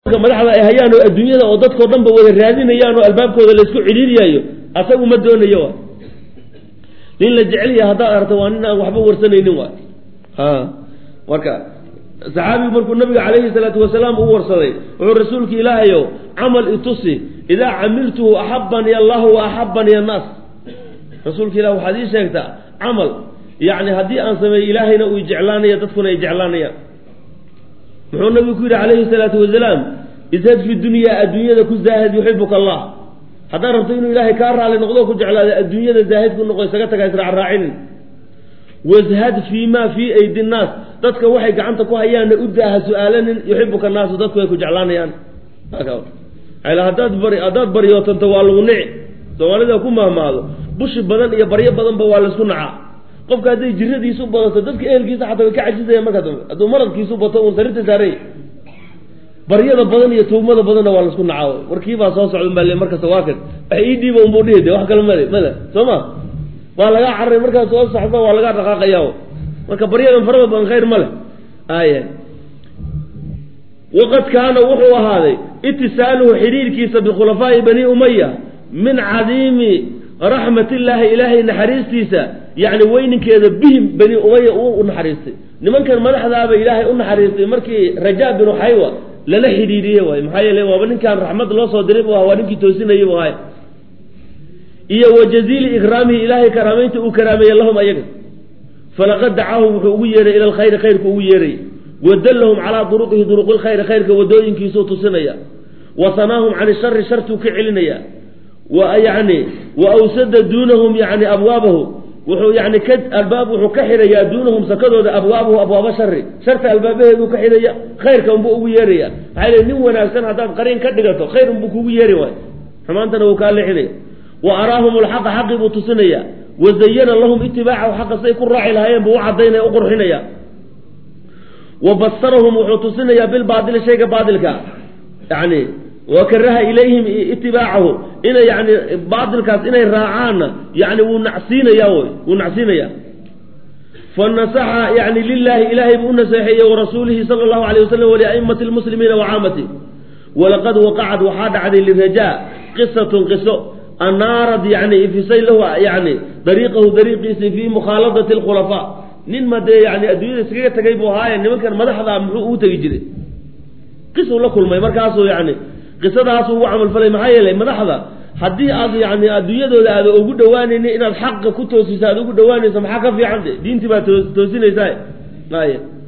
madaxda ay hayaan oo adduunyada oo dadkao dhan ba wada raadinayaan oo albaabkooda laysku cidhiiriyaayo asagu ma doonayo wa nin la jecelya haddaad aragto waa nin aan waxba warsanaynin waay ha marka saxaabigu markuu nabiga calayhi salaatu wasalaam u warsaday wuxuu rasuulka ilaahayow camal itusi idaa camiltuhu axabani allahu wa axabani annaas rasuulka ilah waxaad ii sheegtaa camal yacni haddii aan sameeyo ilaahayna uu jeclaanaya dadkuna ay jeclaanayaan muxuu nabigu ku yidhi calayhi salaatu wasalaam ishad fi dunyaa adduunyada ku zaahid yuxibuka allah haddaad rabto inuu ilaahay kaa raali noqdo ku jeclaada adduunyada zaahid ku noqo isaga taga israacraacinin washad fii ma fii aydi nnaas dadka waxay gacanta ku hayaanna u daaha su-aalanin yuxibuka naasu dadku ay ku jeclaanayaan haddaad bari haddaad baryootanto waa lagu nici soomaalida ku mahmaado bushi badan iyo baryo badanba waa laysku nacaa qofka hadday jiradiisu badato dadka ehelkiisa xataa way ka cajisayaan markaa dambe hadduu maradkiisu bato uun sarirta saaray baryada badan iyo tawmada badanna waa laisku nacaa warkiibaa soo socdan baa le markasta waa kan wax ii dhiiba unbuu dhihi de wax kale male mada soo ma waa lagaa cararay markaas soo socda waa lagaa dhaqaaqaya marka baryadan farada badan khayr ma leh aya waqad kaana wuxuu ahaaday itisaaluhu xidhiirkiisa bikhulafaa'i bani umaya min cadiimi raxmatillaahi ilaahay naxariistiisa yacni weyninkeeda bihim bani umaya uu u naxariistay nimankan madaxdaaba ilaahay u naxariistay markii rajaa binu xaywa lala xidhiidhiye waay maxaa yeele waaba ninkaan raxmad loo soo diray bu aha waa ninkii toosinayay bu ahay iyo wa jaziili ikraamihi ilaahay karaamaynta uu karaameeye lahum ayaga falaqad dacaahum wuxuu ugu yeeray ila alkhayri khayrku ugu yeeray wadallahum calaa duruqihi duruqi lkhayri khayrka wadooyinkiisuu tusinaya wa sanaahum can ishari shartuu ka celinaya wa yani wa awsada duunahum yani abwaabahu wuxuu yani ka albaab wuxuu ka xirayaa duunahum sakadooda abwaabahu abwaaba shari sharta albaabaheeduu ka xidhaya khayrka unbuu ugu yeeraya maxaa yele nin wanaagsan haddaad qariin ka dhigato khayr unbuu kugu yeeri waay xumaantana wuu kaa leexinaya wa araahum alxaqa xaqii buu tusinaya wa zayana lahum itibaacahu xaqa say ku raaci lahaayeen buu u cadaynaya u qurxinaya wa basarahum wuxuu tusinayaa bilbaadili shayga baadilka yani wa karaha ilayhim itibaacahu inay yani baatilkaas inay raacaanna yani wuu nacsiinaya wy wuu nacsiinaya fanasaxa yani lilahi ilahay buu u naseexeeyey warasuulihi sala allahu alayh wasalam waliaimati lmuslimiina wacaamati walaqad waqacad waxaa dhacday lirajaa qisatun qiso anaarad yani ifisay lahu yani dariiqahu dariiqiisi fii mukhaaladati lkhulafaa nin ma dee yani adduunyada iskaga tegay buu ahaaye nimankan madaxda muxuu ugu tegi jiray qisuu la kulmay markaasuu yani qisadaasuu ugu camalfalay maxaa yeelay madaxda haddii aad yani adduunyadooda aada ugu dhawaanayni inaad xaqa ku toosiso aad ugu dhawaanayso maxaa ka fiican de diintii baa toosinaysaa ay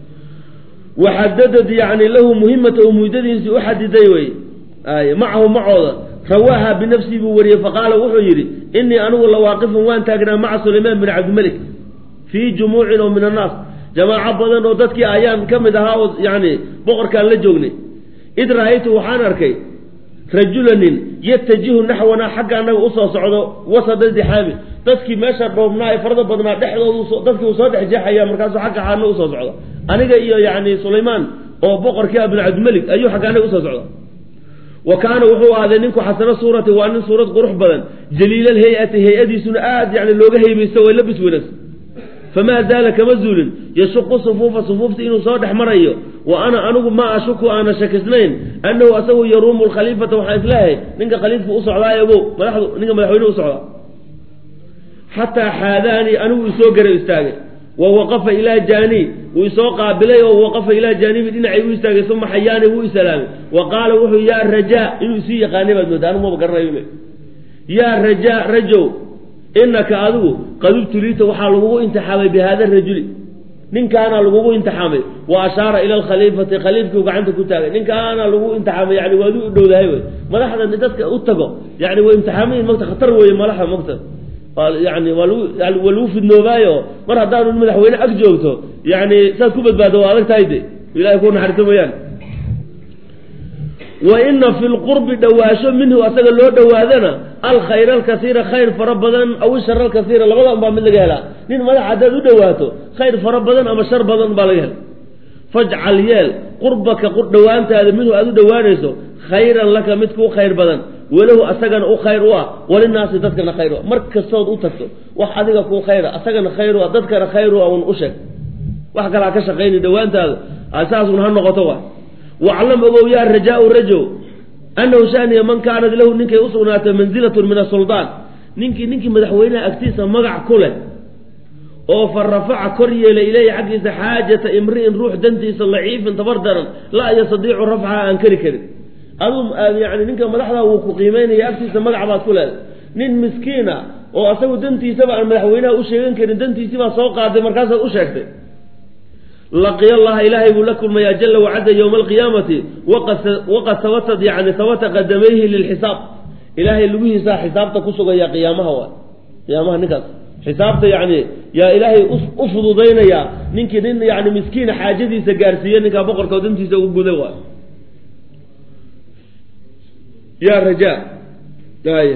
waxadadad yani lahu muhimata u muddadiisii u xadiday wey ay macahu macooda rawaaha binafsii buu wariyey faqaala wuxuu yidhi inii anigu lawaaqifun waan taagnaa maca sulaymaan bin cabdimalik fii jumuucin oo min annaas jamaaco badan oo dadkii ayaan ka mid ahaa oo yani boqorkaan la joognay id ra-aytu waxaan arkay rajulanin yatajihu naxwana xagga annaga usoo socdo wasada dixaami dadkii meesha dhoobnaa ee farada badnaa dhexdoodu dadkii uu soo dhex jeexaya markaasuu xagga xaana usoo socdo aniga iyo yani sulaymaan oo boqorkii ah bin cabdimalik ayuu xagga anaga usoo socda wa kaana wuxuu ahaaday ninku xasano suurati waa nin suurad qurux badan jaliilal hay-ati hay-adiisuna aad yani looga haybaysto way labis wanaagsan famaa zaala kama zuulin yashuqu sufuufa sufuufta inuu soo dhex marayo wa ana anigu maa ashuku aana shakisnayn annahu asagu yaruumu lkhaliifata waxaan isleehay ninka khaliifka u socdaayobo madaxdu ninka madaxweyne u socda xataa xaadaanii anigu isoo gara istaagay wa waqafa ilaa jaanii wuu isoo qaabilay oo waqafa ilaa jaanibi dhinacay u istaagay uma xayaani wuu isalaamay wa qaala wuxuu yaa rajaa inuu isii yaqaanay baad mooda anigu maba garanayo yaa rajaa rajow inaka adigu qad ubtuliita waxaa lagugu imtixaamay bi hada rajuli ninkaana lagugu imtixaamay wa ashaara ila alkhaliifati khaliifkiu gacanta ku taagay ninkaana lagu imtixaamay yani waad u dhowdahay wey madaxda dadka u tago yani way imtixaamayin magta khatar weeye madaxda magta yani waa lagu waa lagu fidnoobaayo mar haddaanu madaxweyne ag joogto yani saad ku badbaado waa adag tahay de ilahay ku naxariiso mooyaan wa ina fi lqurbi dhawaasho minhu asaga loo dhawaadana alkhayr alkasiira khayr fara badan aw ishar alkasiira labadan baa mid laga helaa nin madax haddaad u dhawaato khayr fara badan ama shar badan baa laga hela fajcal yeel qurbaka dhawaantaada minhu aad u dhawaanayso khayran laka mid kuu khayr badan walahu asagana u khayr u ah walinaasi dadkana khayr u ah mar kastood u tagto wax adiga kuu khayra asagana khayr u ah dadkana khayr u ah un u sheeg wax kalaa ka shaqayni dhawaantaada saasun ha noqoto wa waclam ogow yaa rajaau rajo annahu shaniya man kaanat lahu ninkay usugnaatay manzilatun min asuldaan ninkii ninkii madaxweynaha agtiisa magac ku leh oo fa rafaca kor yeelay ileyhi xaggiisa xaajata imri'in ruux dantiisa laciifin tabar daran laa yastadiicu rafcaha aan kari karin adu yani ninka madaxda wuu ku qiimeynaya agtiisa magac baad ku leeday nin miskiina oo asagu dantiisaba aan madaxweynaha u sheegan karin dantiisibaa soo qaaday markaasaad u sheegtay laqiya allaha ilaahay buu la kulmayaa jala wacada yowma alqiyaamati waqad sabatad yani sabata qadamayhi lilxisaab ilaahay lugihiisaa xisaabta ku sugaya qiyaamaha waay qiyaamaha ninkaas xisaabta yani yaa ilaahay u fududaynaya ninkii nin yani miskiina xaajadiisa gaarsiiye ninkaa boqorka dantiisa ugu guda waay ya raja ay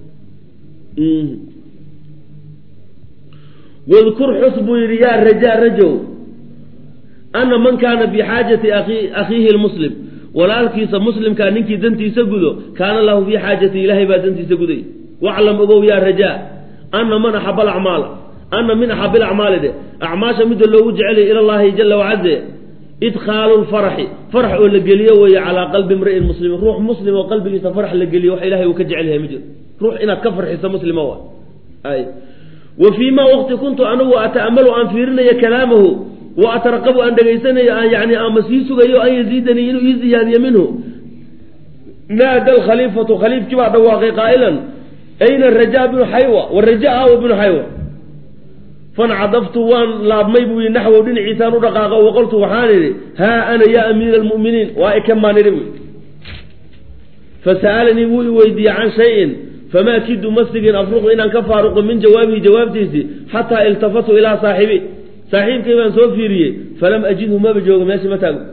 wadkur xus buu yidhi yaa raja rajow ana man kaana bixaajati akhiihi lmuslim walaalkiisa muslimkaa ninkii dantiisa gudo kaana lahu fii xaajati ilaahay baa dantiisa guday waclam ogow yaa raja ana man axaba alacmaala ana min axab ilacmaali de acmaasha midda loogu jecelay ila llahi jala wacaze idkhaalu lfaraxi farax oo la geliyo weeye calaa qalbi imri'in muslimin ruux muslim oo qalbigiisa farax la geliyo wax ilahay uu ka jecel yahay ma jiro ruux inaad ka farxiso muslima wa ay wa fii ma waqti kuntu anigu ata'amalu aan fiirinayo kalaamahu wa ataraqabu aan dhegaysanayo aan yani ama sii sugayo an yaziidanii inuu ii ziyaadiyo minhu naada alkhaliifatu khaliifkii baa dhawaaqay qaa'ilan ayna raja bnu xaywa waraja awa bnu xaywa fancadaftu waan laabmay buu yidhi naxwow dhinaciisaan u dhaqaaqo waqoltu waxaan idhi haa ana yaa amiira almu'miniin waa ikamaan idhi buy fasa'alanii wuu i weydiiyey can shayin famaa kidu masigin afruqu inaan ka faaruqo min jawaabihi jawaabtiisii xataa iltafatu ilaa saaxibi saaxiibkay baan soo fiiriyey falam ajidhu maba joogo meesha ma taago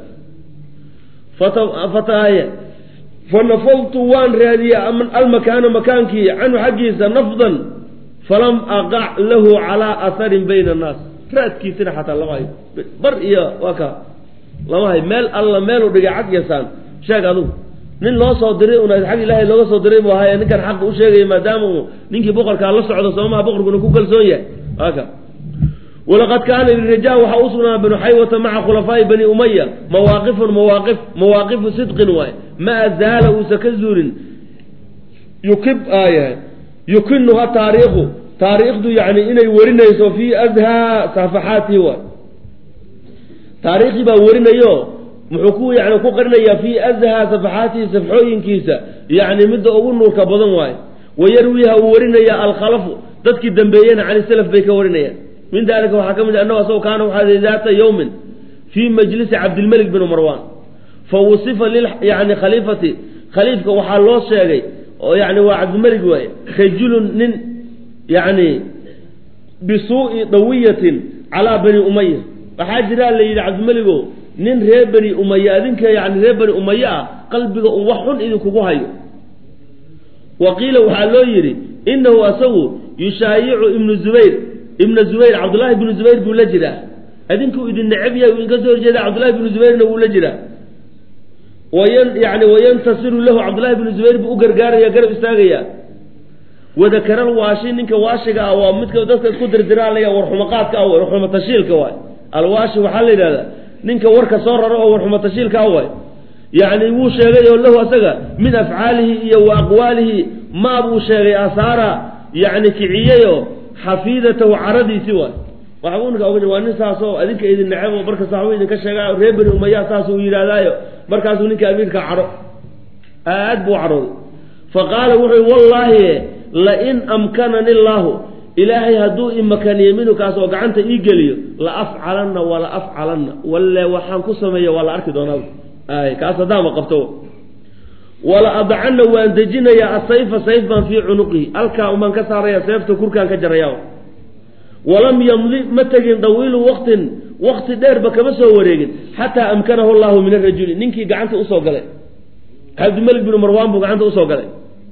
fataaye fanafadtu waan raadiyey almakaana makaankii canhu xaggiisa nafdan falam aqac lahu calaa aharin bayna annaas raadkiisina xataa lama hayo bar iyo waa ka lama hayo meel alla meeluu dhigay cag yasaan sheeg adugu nin loo soo diray un xag ilaahay looga soo diray buu ahaye ninkan xaqa u sheegaya maadaama uu ninkii boqorkaa la socdo soomaha boqorkuna ku kalsoon yahay aka walaqad kaana liraja waxaa u sugnaa banu xaywata maca khulafaa'i bani umaya mawaaqifun mawaaqif mawaaqifu sidqin waay maa zaala uusa ka zuulin yukib aayahay yukinuha taariikhu taariikhdu yani inay warinayso fii azhaa safaxaatihi waay taariikhdii baa warinayo muxuu ku yani ku qarinayaa fii azhaa safaxaatihi safxooyinkiisa yani midda ugu nuurka badan waaye wayarwiiha uu warinaya alkhalafu dadkii dambeeyena cani salaf bay ka warinayaan min dalika waxaa ka mid a annahu asagoo kaana waxaa daata yowmin fii majlisi cabdilmelik bin marwan fa wusifa lil yani khaliifati khaliifka waxaa loo sheegay oo yani waa cabdilmelik waaye rajulun nin yani bisuu'i dawiyatin calaa bani umaya waxaa jiraa la yidhi cabdimeligo nin reer bani umaya adinka yani reer bani umaye ah qalbiga un wax xun idinkugu hayo wa qiila waxaa loo yidhi inahu asagu yushaayicu ibnu zubayr ibna zubayr cabdullaahi bnu zubayr buu la jiraa adinkuu idin necab yahay uu idinka soo horjeeda cabdullahi bnu zubayrna wuu la jiraa wayan yani wayantasiru lahu cabdullahi bnu zubayr buu u gargaaraya garab istaagaya wadakaral waashi ninka waashiga ah waa midka dadka isku dirdiraalaya warxumaqaadka ah warxuma tashiilka waay alwaashi waxaa la yidhahdaa ninka warka soo raro oo warxuma tashiilka ah waay yacni wuu sheegay oo lahu asaga min afcaalihi iyo wa aqwaalihi maa buu sheegay asaara yani kiciyeyo xafiidatahu caradiisi waay waxbuu ninka oga waa nin saasoo adinka idin neceb oo markasta waxbuu idinka sheegaa reer bani umaya saas uu yidhaahdaayo markaasuu ninka amiirka caro aad buu carooday fa qaala wuxuu wallaahi lain amkanani illaahu ilaahay hadduu imakaniyo minhu kaas oo gacanta ii geliyo la afcalanna wala afcalanna walle waxaan ku sameeya waa la arki doonaa ay kaas haddaama qabto wala adacana waan dejinayaa asayfa sayf baan fii cunuqihi alkaa umaan ka saaraya seefta kurkaan ka jaraya walam yamdi ma tegin dawiilu waqtin waqti dheerba kama soo wareegin xataa amkanahu llahu min arajuli ninkii gacanta usoo galay cabdimalik binu marwaan buu gacanta usoo galay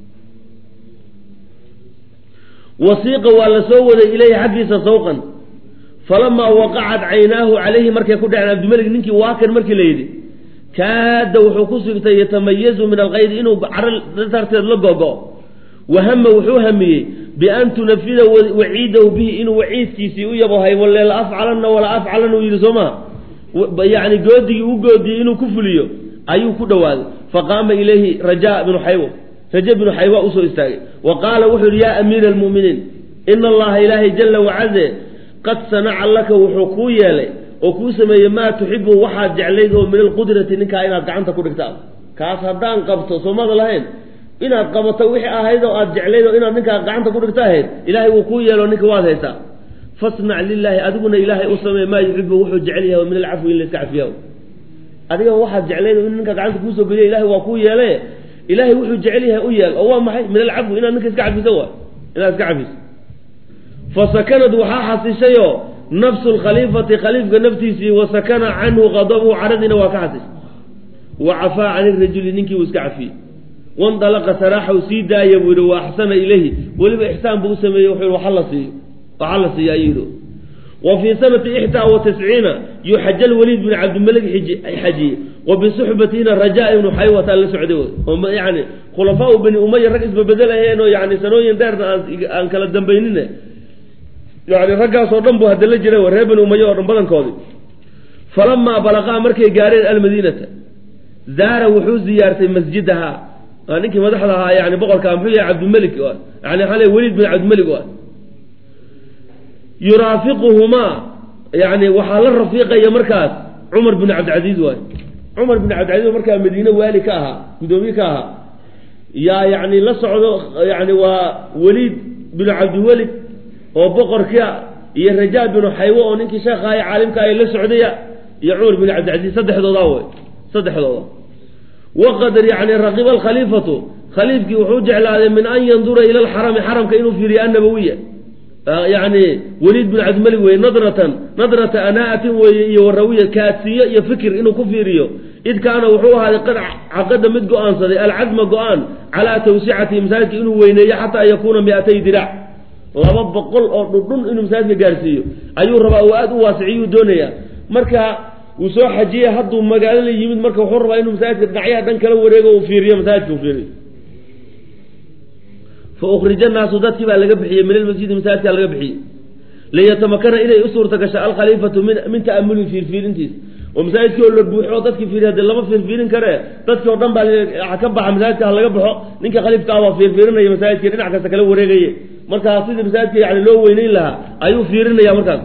wasiiqa waa la soo waday ilayhi xaggiisa sawqan falamaa waqacat caynaahu calayhi markay ku dhaceen cabdimalik ninkii waakan markii la yidhi kaada wuxuu ku sigtay yatamayazu min alkaydi inuu caro darteed la gogo wahama wuxuu hamiyey bian tunafida waciidahu bihi inuu waciidkiisii u yabohay walle la afcalanna wala afcalan uu yidhi soo maha yani goodigii u goodiyey inuu ku fuliyo ayuu ku dhowaaday faqaama ilayhi raja bnu xaywa raja bnu xaywa usoo istaagay wa qaala wuxuu yihi yaa amiira almu'miniin ina allaha ilaahay jala wacaze qad sanaca laka wuxuu kuu yeelay oo kuu sameeyey maa tuxibu waxaad jeclayd oo min alqudrati ninkaa inaad gacanta ku dhigta kaas haddaan qabto soomada lahayn inaad qabato wixii ahayd oo aad jeclayd oo inaad ninkaa gacanta ku dhigta ahayd ilaahay wuu kuu yeelo ninka waad haysaa fasnac lilaahi adiguna ilaahay u sameey maa yuxibu wuxuu jecel yahay min alcafwi in layska cafiya adiga waxaad jeclayd in ninka gacanta kuusoo geliya ilahay waa kuu yeele ilaahay wuxuu jecel yahay u yeel oo waa maxay min alcafwi inaad ninka iska cafiso wa inaad iska cafiso fasakanad waxaa xasishayoo nafsu lkhaliifati khaliifka naftiisii wasakana canhu qadabuhu caradiina waa ka xasishay wa cafaa can irajuli ninkii uu iska cafiyey wandalaqa saraaxaw sii daaya buu yihi wa axsana ilayhi weliba ixsaan buu u sameeyey wuxuu waxa la siiyo waxa la siiya ayuu yihi wa fii sanati ixdaa wa tisciina yuxaja lwaliid bin cabdimalik xajiye wa bisuxbatina rajaa ibnu xaywata la socday oo yani khulafaau bani umaya rag isbabedelahayn oo yani sanooyin dheerna aan kala dambaynin yani raggaasoo dhan buu hadda la jiray reer bani umaya oo dhan badankoodii falamaa balaqaa markay gaareen almadiinata zaara wuxuu ziyaartay masjidaha ninkii madaxda ahaa yani boqorka muxuu yahay cabdimalik yani xale weliid bin cabdimalik yuraafiquhumaa yani waxaa la rafiiqaya markaas cumar bin cabdilcaziiz waay cumar bin cabdilcaziiz markaa madiine waali ka ahaa guddoomiye ka ahaa yaa yani la socdo yani waa weliid binu cabdiwelid oo boqorka iyo rajaa binu xaywo oo ninkii sheekha ay caalimka ay la socdaya iyo cumar bin cabdilcaziiz saddexdooda wey saddexdooda waqad yani raqiba alkhaliifatu khaliifkii wuxuu jeclaaday min an yandura ila alxarami xaramka inuu fiiriyo annabawiya yani weliid bin cabdimalik weye nadratan nadrata anaatin weeye iyo warawiya kaadsiyo iyo fikir inuu ku fiiriyo id kaana wuxuu ahaaday qad caqada mid go-aansaday alcazma go-aan calaa tawsicati masaajidka inuu weyneeyo xataa yakuuna miatay diraac laba boqol oo dhudhun inuu masaajidka gaarsiiyo ayuu rabaa oo aada u waasiciyuu doonaya marka uu soo xajiyey hadduu magaalada yimid marka wuxuu rabaa inuu masaajidka dhinacyaha dhan kala wareego uu fiiriyo masaajidka uu fiiriyo fa ukhrija naasu dadkii baa laga bixiyey min almasjidi masaajidkaa laga bixiyey liyatamakana inay u suurta gasho alkhaliifatu min min ta'amuli fiirfiirintiisa oo masaajidkii oo la buuxo oo dadkii fiiriya dee lama fiirfiirin karee dadkii oo dhan baa ka baxa masaajidka ha laga baxo ninka khaliifka ah waa fiirfiirinaya masaajidkii dhinac kasta kala wareegaye markaa sidii masaajidka yani loo weyneyn lahaa ayuu fiirinaya markaas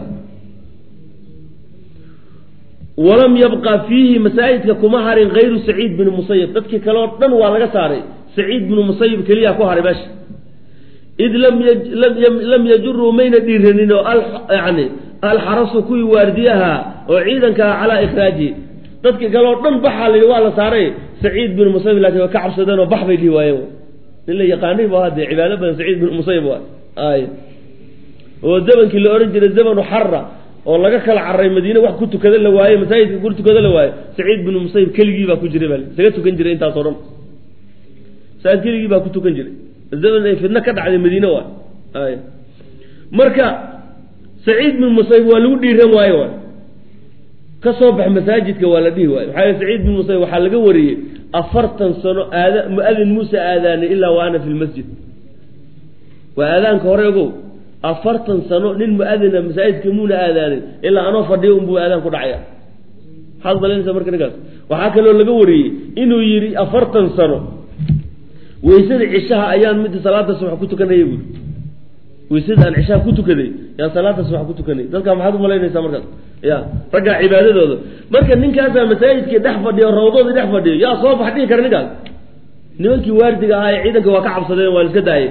walam yabqa fiihi masaajidka kuma harin kayru saciid binu musayib dadkii kale oo dhan waa laga saaray saciid binu musayib keliya ku haray meesha id lam yajuruu mayna dhiiranin oo yani alxarasu kuwii waardiyaha oo ciidankaa calaa ikhraajihi dadkii kale oo dhan baxaa la yidhi waa la saaray saciid binu musayib laakiin waa ka cabsadeen oo bax bay dhihi waayeen nin la yaqaanay bu hadee cibaado badan saciid binu musayib waay ay oo zamankii la ohan jiray zamanu xara oo laga kala caray madiine wax ku tukada la waaye masaajidka ku tukada la waaye saciid binu musayib keligii baa ku jiray baa isaga tukan jiray intaasoo dhan masaajid keligii baa ku tukan jiray zaman ay fidno ka dhacday madiine waay ay marka saciid bin musayib waa lagu dhiiran waaye waay ka soo bax masaajidka waa la dhihi waaye maxaa yele saciid bin musayib waxaa laga wariyey afartan sano aada mu-adin muuse aadaanay ilaa wa ana fi lmasjid waa aadaanka hore ogow afartan sano nin mu-adina masaajidka muuna aadaanin ilaa anoo fadhiyo unbuu aadaan ku dhacaya maxaad malanaysa marka ninkaas waxaa kaloo laga wariyey inuu yidhi afartan sano weysada cishaha ayaan mid salaada subax ku tukanaya buuri weysada aan cishaha ku tukaday yaan salaada subax ku tukanay dadka maxaad umalaynaysaa markaas ya raggaa cibaadadooda marka ninkaasaa masaajidkii dhex fadhiyo rawdoodii dhex fadhiyo yaa soo bax dhihi kara ninkaas nimankii waardiga ahaa ee ciidanka waa ka cabsadeen waa iska daayay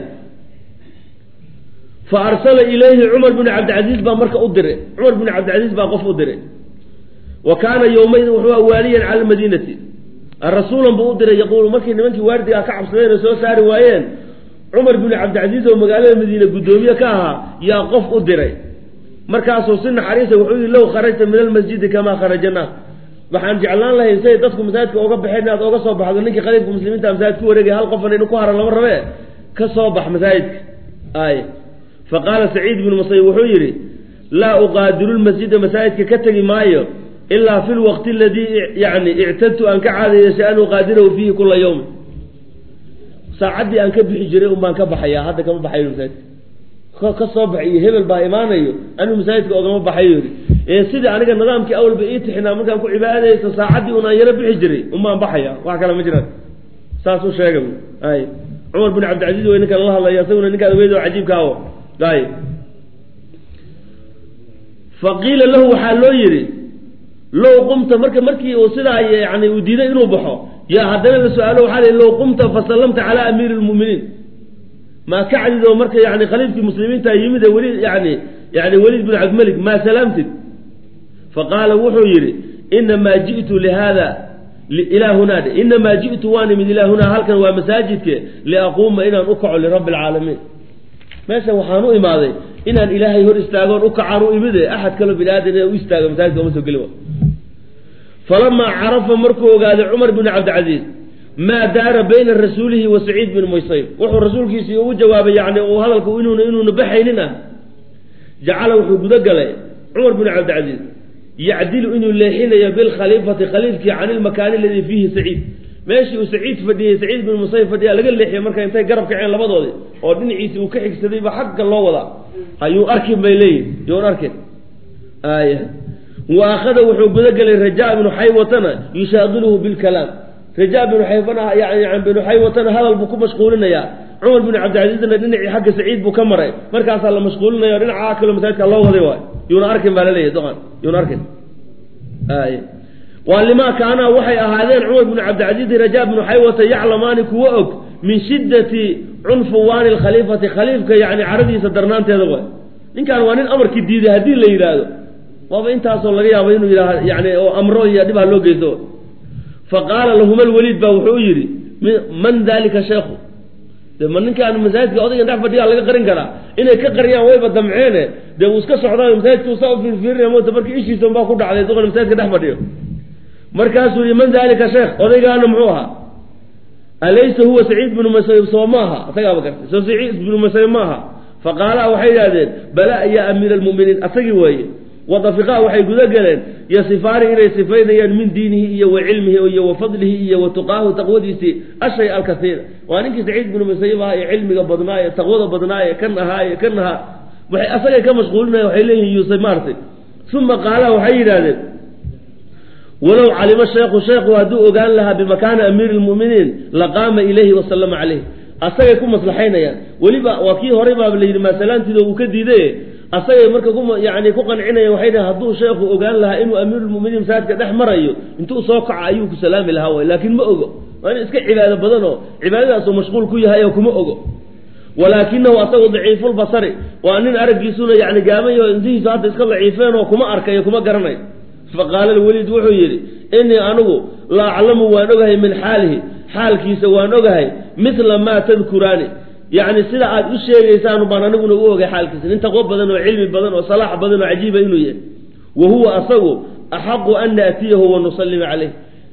fa arsala ilayhi cumar bin cabdilcaziiz baa marka u diray cumar bin cabdilcaziiz baa qof u diray wa kaana yowmaydin wuxuu waaliyan cala almadiinati rasuulan buu u diray yaquulu markii nimankii waardiga ka cabsadeen oo soo saari waayeen cumar bin cabdilcaziiz oo magaalada madiine guddoomiye ka ahaa yaa qof u diray markaasuu si naxariisa wuxuu yihi low kharajta min almasjidi kamaa kharaja naas waxaan jeclaan lahayn say dadku masaajidka oga baxeen inaad oga soo baxdo ninkii khaliifka muslimiinta masaajid ku wareegay hal qofan inu ku haran lama rabe ka soo bax masaajidka ay fa qaala saciid binu musayib wuxuu yidhi laa uqaadiru lmasjida masaajidka ka tegi maayo ilaa fi lwaqti aladii yani ictadtu aan ka caadayeeshay an uqaadirahu fiihi kula yawmin saacaddii aan ka bixi jiray un baan ka baxayaa hadda kama baxayo masaajidka ka soo baxay iyo hebel baa imaanayo anigu masaajidka ogama baxayo yidhi ee sidii aniga nidaamkii awalba ii tixinaa markaan ku cibaadaysto saacaddii un aan yaro bixi jiray umaan baxaya wax kale ma jiraan saas u sheega ay cumar bin cabdilcaziiz way ninkan la hadlaya isaguna ninkaan weyd oo cajiibka awo ay faqiila lahu waxaa loo yidhi low qumta marka markii uu sidaa yani uu diiday inuu baxo yaa haddana la su-aalo waxaa lihi low qumta fasallamta calaa amiiri lmu'miniin maa ka cadid oo marka yani khaliifkii muslimiinta yimid ee weli yani yani weliid bin cabdimalik maa salaamtid faqaala wuxuu yidhi inamaa ji'tu lihada ilaa hunaade inamaa ji'tu waan imid ilaa hunaa halkan waa masaajidke liaquuma inaan u kaco lirabbi alcaalamiin meeshan waxaan u imaaday inaan ilaahay hor istaagoon u kacaan u imide axad kaloo bini aadan inaan u istaago masaajidka uma soo geli wa falamaa carafa markuu ogaaday cumar bin cabdilcaziiz maa daara bayna rasuulihi wa saciid bin muysayb wuxuu rasuulkiisii ugu jawaabay yani uu hadalku inuuna inuuna baxaynin ah jacala wuxuu guda galay cumar bin cabdilcaziiz yacdilu inuu leexinayo bilkhaliifati khaliifkii can ilmakaani aladii fiihi saciid meeshii uu saciid fadhiyey saciid bin musayb fadhiya laga leexiyey marka intay garab kaceen labadoodii oo dhinaciisi uu ka xigsadayba xagga loo wadaa ayuu arkin bay leeyihin yuun arkin aaya wa akhada wuxuu gudagelay rajaa binu xaywatana yushaaqiluhu bilkalaam rajaa binu xaybana yani binu xaywatana hadal buu ku mashquulinayaa cumar bin cabdilcaziizna dhinacii xagga saciid buu ka maray markaasaa la mashquulinaya o dhinaca kaloo masaajidka loo waday waay yuuna arkin baa laleeyahy doqan yuuna arkin ay waa limaa kaanaa waxay ahaadeen cumar binu cabdilcaziiz rajaa binu xaywata yaclamaani kuwa og min shiddati cunfuwaani lkhaliifati khaliifka yani caradiisa darnaanteeda waay ninkan waa nin amarkii diiday haddii la yidhaahdo waaba intaasoo laga yaabo inuu yidhaah yani oo amro iyo dhib ha loo geysto fa qaala lahuma lwaliid baa wuxuu yidhi man dalika sheekhu de ma ninkaan masaajidka odaygan dhex fadhiyaa laga qarin karaa inay ka qariyaan wayba damceene dee uu iska socdaa masaajidka usaa u fiirfiirinaya mota markii ishiisa unbaa ku dhacday duqan masaajidka dhex fadhiyo markaasuu yihi man dalika sheekh odaygaana muxuu ahaa alaysa huwa saciid binu musayib soo maaha asagaaba gartay soo saciid binu musayib maaha faqaala waxay yidhahdeen bala ya amiira almu'miniin asagii waaye wadafiqaa waxay guda galeen yasifaani inay sifaynayaan min diinihi iyo wa cilmihi iyo wa fadlihi iyo wa tuqaahu taqwadiisii ashay alkasiira waa ninkii saciid binu musayib ahaa ee cilmiga badnaa ee taqwada badnaa ee kan ahaa ee kan ahaa waxay asagay ka mashquulinaya waxay leeyihin yuusuf maartay uma qaala waxay yidhahdeen walow calima sheekhu sheekhu hadduu ogaan lahaa bimakaani amiiri lmu'miniin laqaama ilayhi wasalama caleyh asagay ku maslaxaynayaan weliba waa kii horey baaba la yidhi maasalaantiida uu ka diiday asagay marka ku yani ku qancinaya waxay dhahen hadduu sheekhu ogaan lahaa inuu amiirulmuminiin masaajidka dhex marayo intuu soo kaco ayuu ku salaami lahaa way laakiin ma ogo waa in iska cibaado badan oo cibaadadaasuu mashquul ku yahay oo kuma ogo walaakinahu asagu daciifulbasari waa nin araggiisuna yani gaamayo intihiisu hadda iska daciifeen oo kuma arkayo kuma garanayo faqaala lweliid wuxuu yidhi inii anigu la aclamu waan ogahay min xaalihi xaalkiisa waan ogahay mila maa tadkuraani yacni sida aad u sheegaysaan baan aniguna u ogay xaalkiisa nin taqwo badan oo cilmi badan oo salaax badan oo cajiiba inuu yahay wa huwa asagu axaqu an naatiyahu wa nusallima caleyh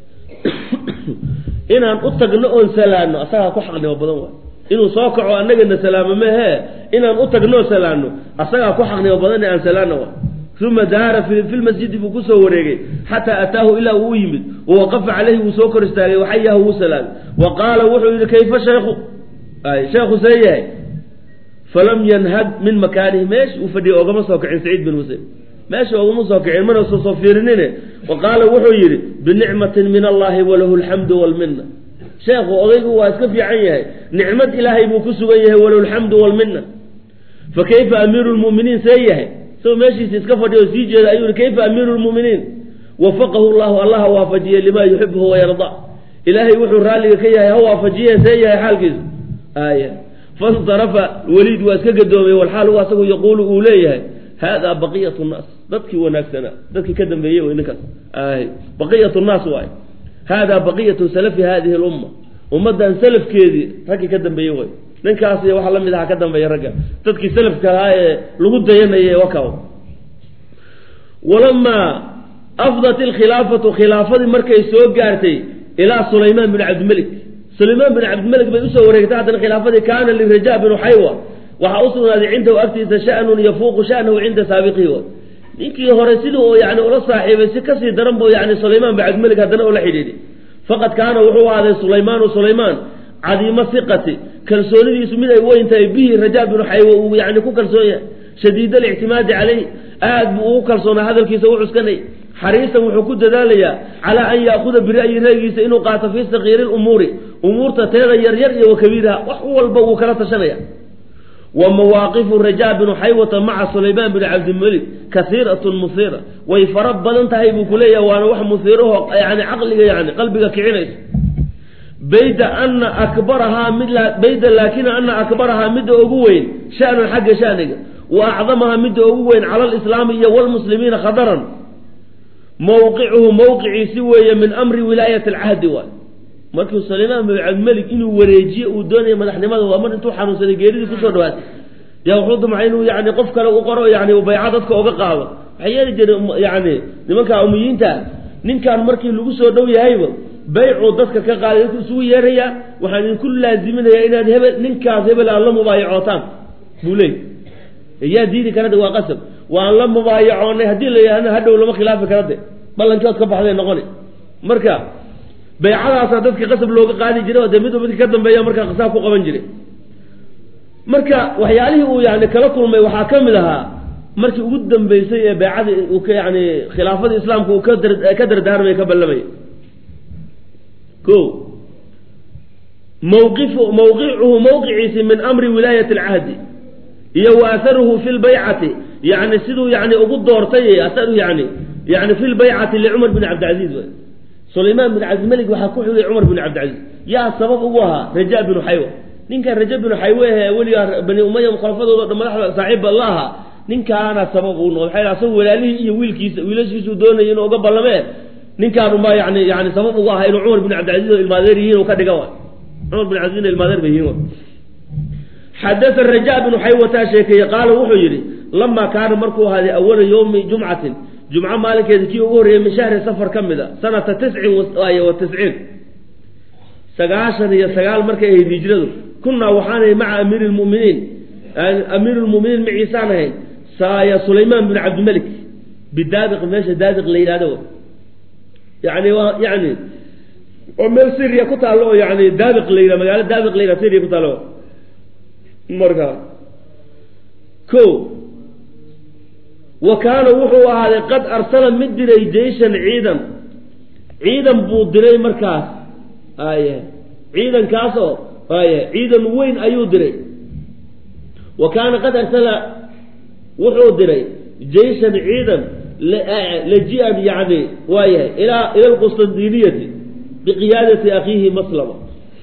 inaan u tagno oon salaano asagaa ku xaqnimo badan waay inuu soo kaco annagana salaamo mehe inaan u tagnoo salaano asagaa ku xaqnimo badan aan salaano waay uma daara fi lmasjidi buu kusoo wareegay xataa ataahu ilaa uu u yimid wawaqafa caleyhi wuu soo kor istaagay waxayahu wuu salaamay wa qaala wuxuu yihi kayfa sheekhu sheekhu see yahay falam yanhad min makaanihi meesha uu fadhiyay ogama soo kicin saciid bin musayb meesha ogama soo kicin mana soo soo fiirinine wa qaala wuxuu yidhi binicmatin min allahi walahu alxamdu walmina sheekhu odaygu waa iska fiican yahay nicmad ilaahay buu ku sugan yahay walahu alxamdu walmina fa kayfa amiiru lmuminiin see yahay isagoo meeshiisa iska fadhiya oo sii jeeda ayuu yihi kayfa amiiru lmuminiin wafaqahu llahu allaha waafajiyey limaa yuxibuhu wayarda ilaahay wuxuu raalliga ka yahay ha waafajiye see yahay xaalkiisa aaya fansarafa weliid waa iska gadoomay walxaal u asagu yaquulu uu leeyahay haadaa baqiyat nnaas dadkii wanaagsanaa dadkii ka dambeeyey wey ninkaas ay baqiyat nnaas waay haadaa baqiyatu salafi hadihi lumma ummaddan salafkeedii raggii ka dambeeyey way ninkaas iyo waxa la mid aha ka dambeeya ragga dadkii salafka ahaa ee lagu dayanayay wakaw walamaa afdat ilkhilaafatu khilaafadii markay soo gaartay ilaa sulaymaan bin cabdimalik sulaymaan bin cabdimalik bay usoo wareegtay haddana khilaafadii kaana liraja binu xaywa waxaa u sugnaaday cindahu agtiisa shanun yafuuqu shanahu cinda saabiqihi ninkii hore sidii uu yani ula saaxiibay si kasii daran bu yani sulaymaan bin cabdimalik haddana ula xidhiidhi faqad kaana wuxuu ahaaday sulaymaanu sulaymaan cadiimo siqati kalsoonidiisu mid ay weyn tahay bihi rajaa binu xaywa uu yani ku kalsoon yahay shadiid alictimaadi caleyh aad buu ugu kalsoonaa hadalkiisa u cuskanay xariisan wuxuu ku dadaalayaa calaa an yaakuda bira'yi ra'yigiisa inuu qaato fii sakiiri lumuuri umuurta teeda yaryar iyo wa kabiiraha wax walba wuu kala tashanaya wa mawaaqifu rajaa binu xaywata maca sulaymaan bini cabdilmelik kaiiratun musiira way fara badan tahay buu kuleeyahay waana wax musiiraho yani caqliga yani qalbiga kicinayso bayda ana akbarahaa mid bayda laakina ana akbarahaa midda ugu weyn shanan xagga shaniga wa acdamahaa midda ugu weyn cala alislaami iyo walmuslimiina khadaran mawqicuhu mawqiciisi weeye min amri wilaayati alcahdi waay markuu sulaymaan bin cabdimelig inuu wareejiye uu doonaya madaxnimada waa mar intuu xanuunsaday geeridii kusoo dhawaatay yaa wuxuu damcay inuu yani qof kale u qoro yani bayca dadka oga qaado waxay yeeli jireen yani nimanka umiyiinta ninkan markii lagu soo dhow yahayba baycuu dadka ka qaaday dadku isugu yeerayaa waxaan idinku laaziminayaa inaad hebel ninkaas hebel aad la mubaayacootaan buu leey yaa diidi karade waa qasab waan la mubaayacoonay haddii la yihahna hadhow lama khilaafi karade ballankood ka baxday noqoni marka baycadaasaa dadka qasab looga qaadi jiray oo dee midba midka ka dambeeya markaa qisaab ku qaban jiray marka waxyaalihii uu yani kala kulmay waxaa ka mid ahaa markii ugu dambeysay ee baycadii uu ka yani khilaafadii islaamka uu ka dardaarmay ka ballamay o mawqifu mawqicuhu mawqiciisi min amri wilaayati alcahdi iyo wa aharuhu fi lbaycati yani siduu yani ugu doortay aharuhu yani yani fi lbaycati licumar bin cabdilcaziiz w sulaymaan bin cabdimelig waxaa ku xigay cumar bin cabdilcaziiz yaa sabab ugu ahaa raja binu xaywa ninkan raja binu xaywe ee weligaa bani umaya khulafadooda dhan madaxda saaxiibba la ahaa ninkaana sabab uu noqday maxay asagoo walaalihii iyo wiilkiisa wiilashiisuu doonayay inuu uga ballamee ninkaan unbaa yani yani sabab ugu ahaa inuu cumar bin cabdilcaziiz oo ilmaadeer yihiin ka dhiga cumar bin cabdilcaziz ilmaadeer bay yihiin xadaa raja binu xaywataa sheekeeye qaala wuxuu yidhi lamaa kaana markuu ahaaday awala yowmi jumcatin jumco maalinkeeda kii ugu horreeyey min shahri safar ka mid a sanata tiscin wa tisciin sagaashan iyo sagaal markay ahayd hijradu kunaa waxaanay maca amiiri lmuminiin amiiru lmuminiin maciisaan ahayn saaya sulaymaan bin cabdimelik bidaabiq meesha daabiq la yidhahdo yani waa yani oo meel syria ku taallo oo yani daabiq la yidhah magaalo daabiq la yidhah syria ku taallo marka ko wa kaana wuxuu ahaaday qad arsala mid diray jeyshan ciidan ciidan buu diray markaas aye ciidankaasoo aye ciidan weyn ayuu diray wa kaana qad arsala wuxuu diray jeyshan ciidan laji-an yani waayahay ilaa ila lqustandiniyati biqiyaadati akhiihi maslama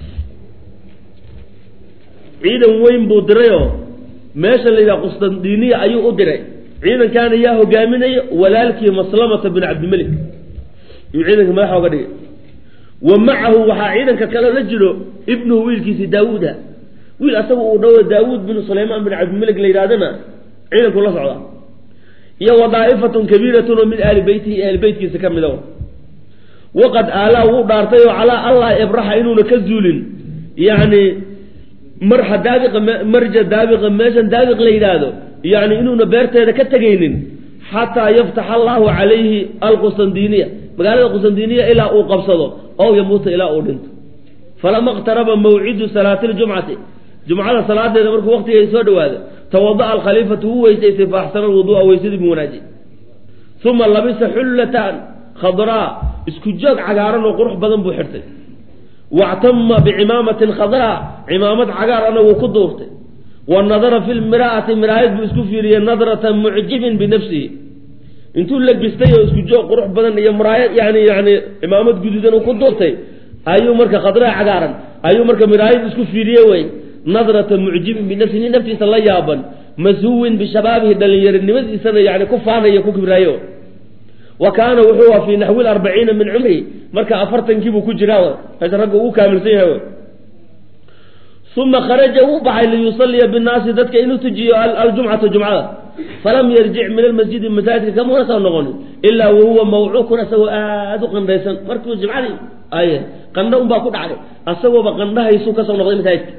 ciidan weyn buu dirayoo meesha la yidhaha qustandiniya ayuu u diray ciidankaana yaa hogaaminaya walaalkii maslamata bin cabdimelik yuu ciidanka madaxa oga dhigay wa macahu waxaa ciidanka kale la jiro ibnuhu wiilkiisi daawuuda wiil asaga uu dhawo daawuud bin sulaymaan bin cabdimelik la yidhahdana ciidanku la socdaa iyo wa daa'ifatun kabiiratun oo min ahli beytihi ahli beytkiisa ka mida waqad aalaa wuu dhaartay oo calaa allah ibraxa inuuna ka zuulin yani marxa daabiqa marja daabiqa meeshan daabiq la yidhaahdo yani inuuna beerteeda ka tegaynin xataa yaftax allahu calayhi alqustandiniya magaalada qustandiniya ilaa uu qabsado ow yamuuta ilaa uu dhinto falama iqtaraba mawcidu salaati ljumcati jumcada salaadeeda markuu waqtigeeda soo dhawaado tawada'a alkhaliifatu wuu weysaystay faaxsana alwuduu'a weysadii buu wanaajiyey uma labisa xullatan khadraa isku joog cagaaran oo qurux badan buu xirtay wactama bicimaamatin khadraa cimaamad cagaarana wuu ku duurtay wa nadara fi lmiraati miraayad buu isku fiiriyey nadrata mucjibin binafsihi intuu labistay oo isku joog qurux badan iyo miraayad yani yani cimaamad guduudan uu ku duurtay ayuu marka khadraa cagaaran ayuu marka miraayad isku fiiriye wey nadrata mucjibin binafsihi nin naftiisa la yaaban mashuwin bishabaabihi dhalinyarinimadiisana yani ku faanayo ku kibraayo wa kaana wuxuu a fii naxwi arbaciina min cumri marka afartankiibuu ku jiraa meesha ragga ugu kaamilsan yahay uma kharaja wuu baxay liyusaliya binnaasi dadka inuu tujiyo aljumcata jumcada falam yarjic min almasjidi masaajidka kamuna soo noqonin ilaa wahuwa mawcuukun asagoo aada u qandhaysan markuu jimcadii ay qandho unbaa ku dhacday asagooba qandhahaysu kasoo noqday masaajidka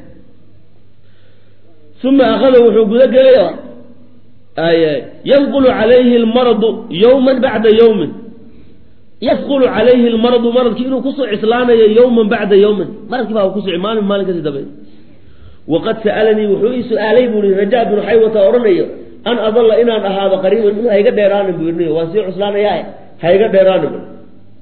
uma akhada wuxuu gudagelay ay yanqulu calayhi almaradu yowman bacda yowmin yafqulu calayhi lmaradu maradkii inuu kusoo cislaanayo yowman bacda yowmin maradkii baa kusoo maalin maalin kasii dambe waqad sa'alanii wuxuu ii su-aalay buu i rajaa binu xaywata odhanayo an adalla inaan ahaado qariiban minhu hayga dheeraanin buu irniyo waan sii cuslaanayaa hayga dheeraanin bu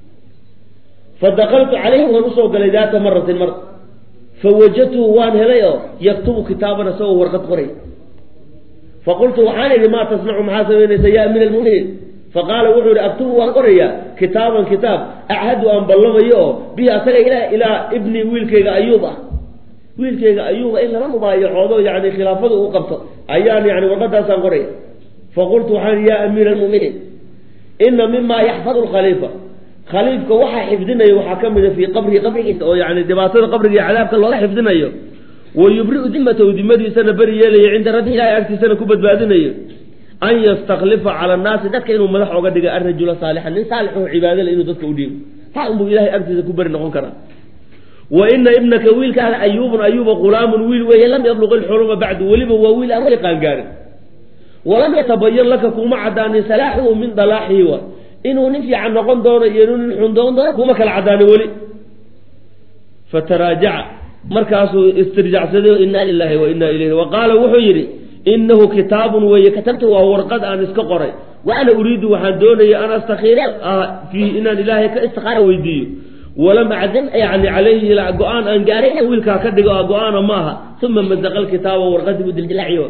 fadakaltu calayhi waan usoo galay daata maratin mar fawajadtuhu waan helay oo yaktubu kitaaban isagoo warqad qoray faqultu waxaan idhi maa tasnacu maxaa samaynaysa ya amiir almuminiin faqaala wuxuu ihi aktubu waan qorayaa kitaaban kitaab achadu aan ballamayo oo bihi asaga ilaa ilaa ibni wiilkayga ayuub ah wiilkayga ayuuba in lala mubaayacoodo yani khilaafadu uu qabto ayaan yani warqadaasaan qoraya faqultu waxaan ya amiira almuminiin ina mima yaxfadu lkhaliifa khaliifka waxaa xifdinayo waxaa ka mida fii qabrihi qabrigiisa oo yani dhibaatada qabriga iyo cadaabka looga xifdinayo wa yubriu dimatahu dimadiisana beri yeelayo cinda rabbi ilahay agtiisana ku badbaadinayo an yastaklifa cala annaasi dadka inuu madax oga dhiga arajula saalixan nin saalixoo cibaadale inuu dadka u dhiibo taa unbuu ilahay agtiisa ku beri noqon karaa wa ina ibnaka wiilkaada ayuubun ayuuba ghulaamun wiil weeye lam yabluq ilxuluma bacdu weliba waa wiil aan weli qaangaarin walam yatabayan laka kuma cadaanin salaaxuhu min dalaaxihi wa inuu nin fiican noqon doono iyo inuu nin xun noqon doono kuma kala cadaanin weli fataraajaca markaasuu istirjacsaday inaa lilahi wa inaa ilayhi wa qaala wuxuu yidhi inahu kitaabun weeye katabtu waa warqad aan iska qoray wa ana uriidu waxaan doonaya an astakhiira fiihi inaan ilaahay ka istikaara weydiiyo walam acdam yani calayhi go-aan aan gaaray inaan wiilkaa ka dhigo go-aana maaha uma mazaqa lkitaaba warqadii buu dildilaaciyo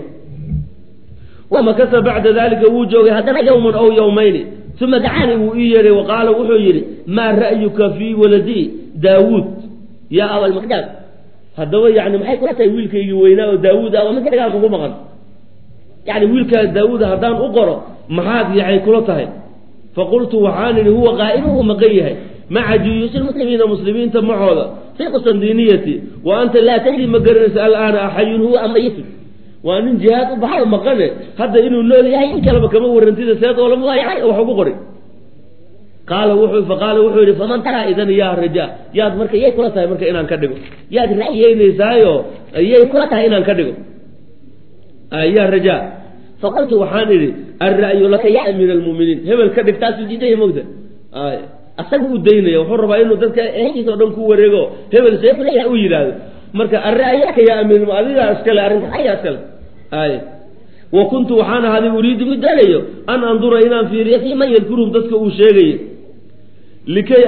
wamakasa bacda dalika wuu joogay haddana yowman aw yowmayni uma dacaani wuu ii yeehay waqaala wuxuu yidhi maa ra'yuka fii waladii daawuud yaa abalmaqdaad haddaba yani maxay kula tahay wiilkaygii weynaa oo daawuud ah waa mid dagaal kugu maqan yani wiilkaa daawuud haddaan u qoro maxaad yaay kula tahay faqultu waxaan idhi huwa qaa'imu uu maqan yahay maca juyuusi lmuslimiina muslimiinta macooda fi qustandiniyati wa anta laa tadri ma garanaysa alaana axayun huwa amayitun waa nin jihaad u baxay maqane hadda inuu nool yahay in kaleba kama warantida seed oo lamawaayacay wax ugu qoray qaala wuxuu faqaala wuxuu yidhi faman taraa idan yaa rajaa yaad marka yay kula tahay marka inaan ka dhigo yaad ra'yeynaysaayo yay kula tahay inaan ka dhigo yaa rajaa faqultu waxaan idhi alra'yu laka ya amiir almuminiin hebel ka dhig taasuu diidaya mogta asaga u daynaya wuxuu rabaa inuu dadka ehelkiisa o dhan ku wareego hebel see kuleeyahay u yidhaahdo marka alra'yu laka ya amiir adigaa iskale arrinta ayagaa iskale ay wa kuntu waxaan ahaaday uriidu mid doonayo an andura inaan fiiriyo fii man yadkuruhum dadka uu sheegayo likay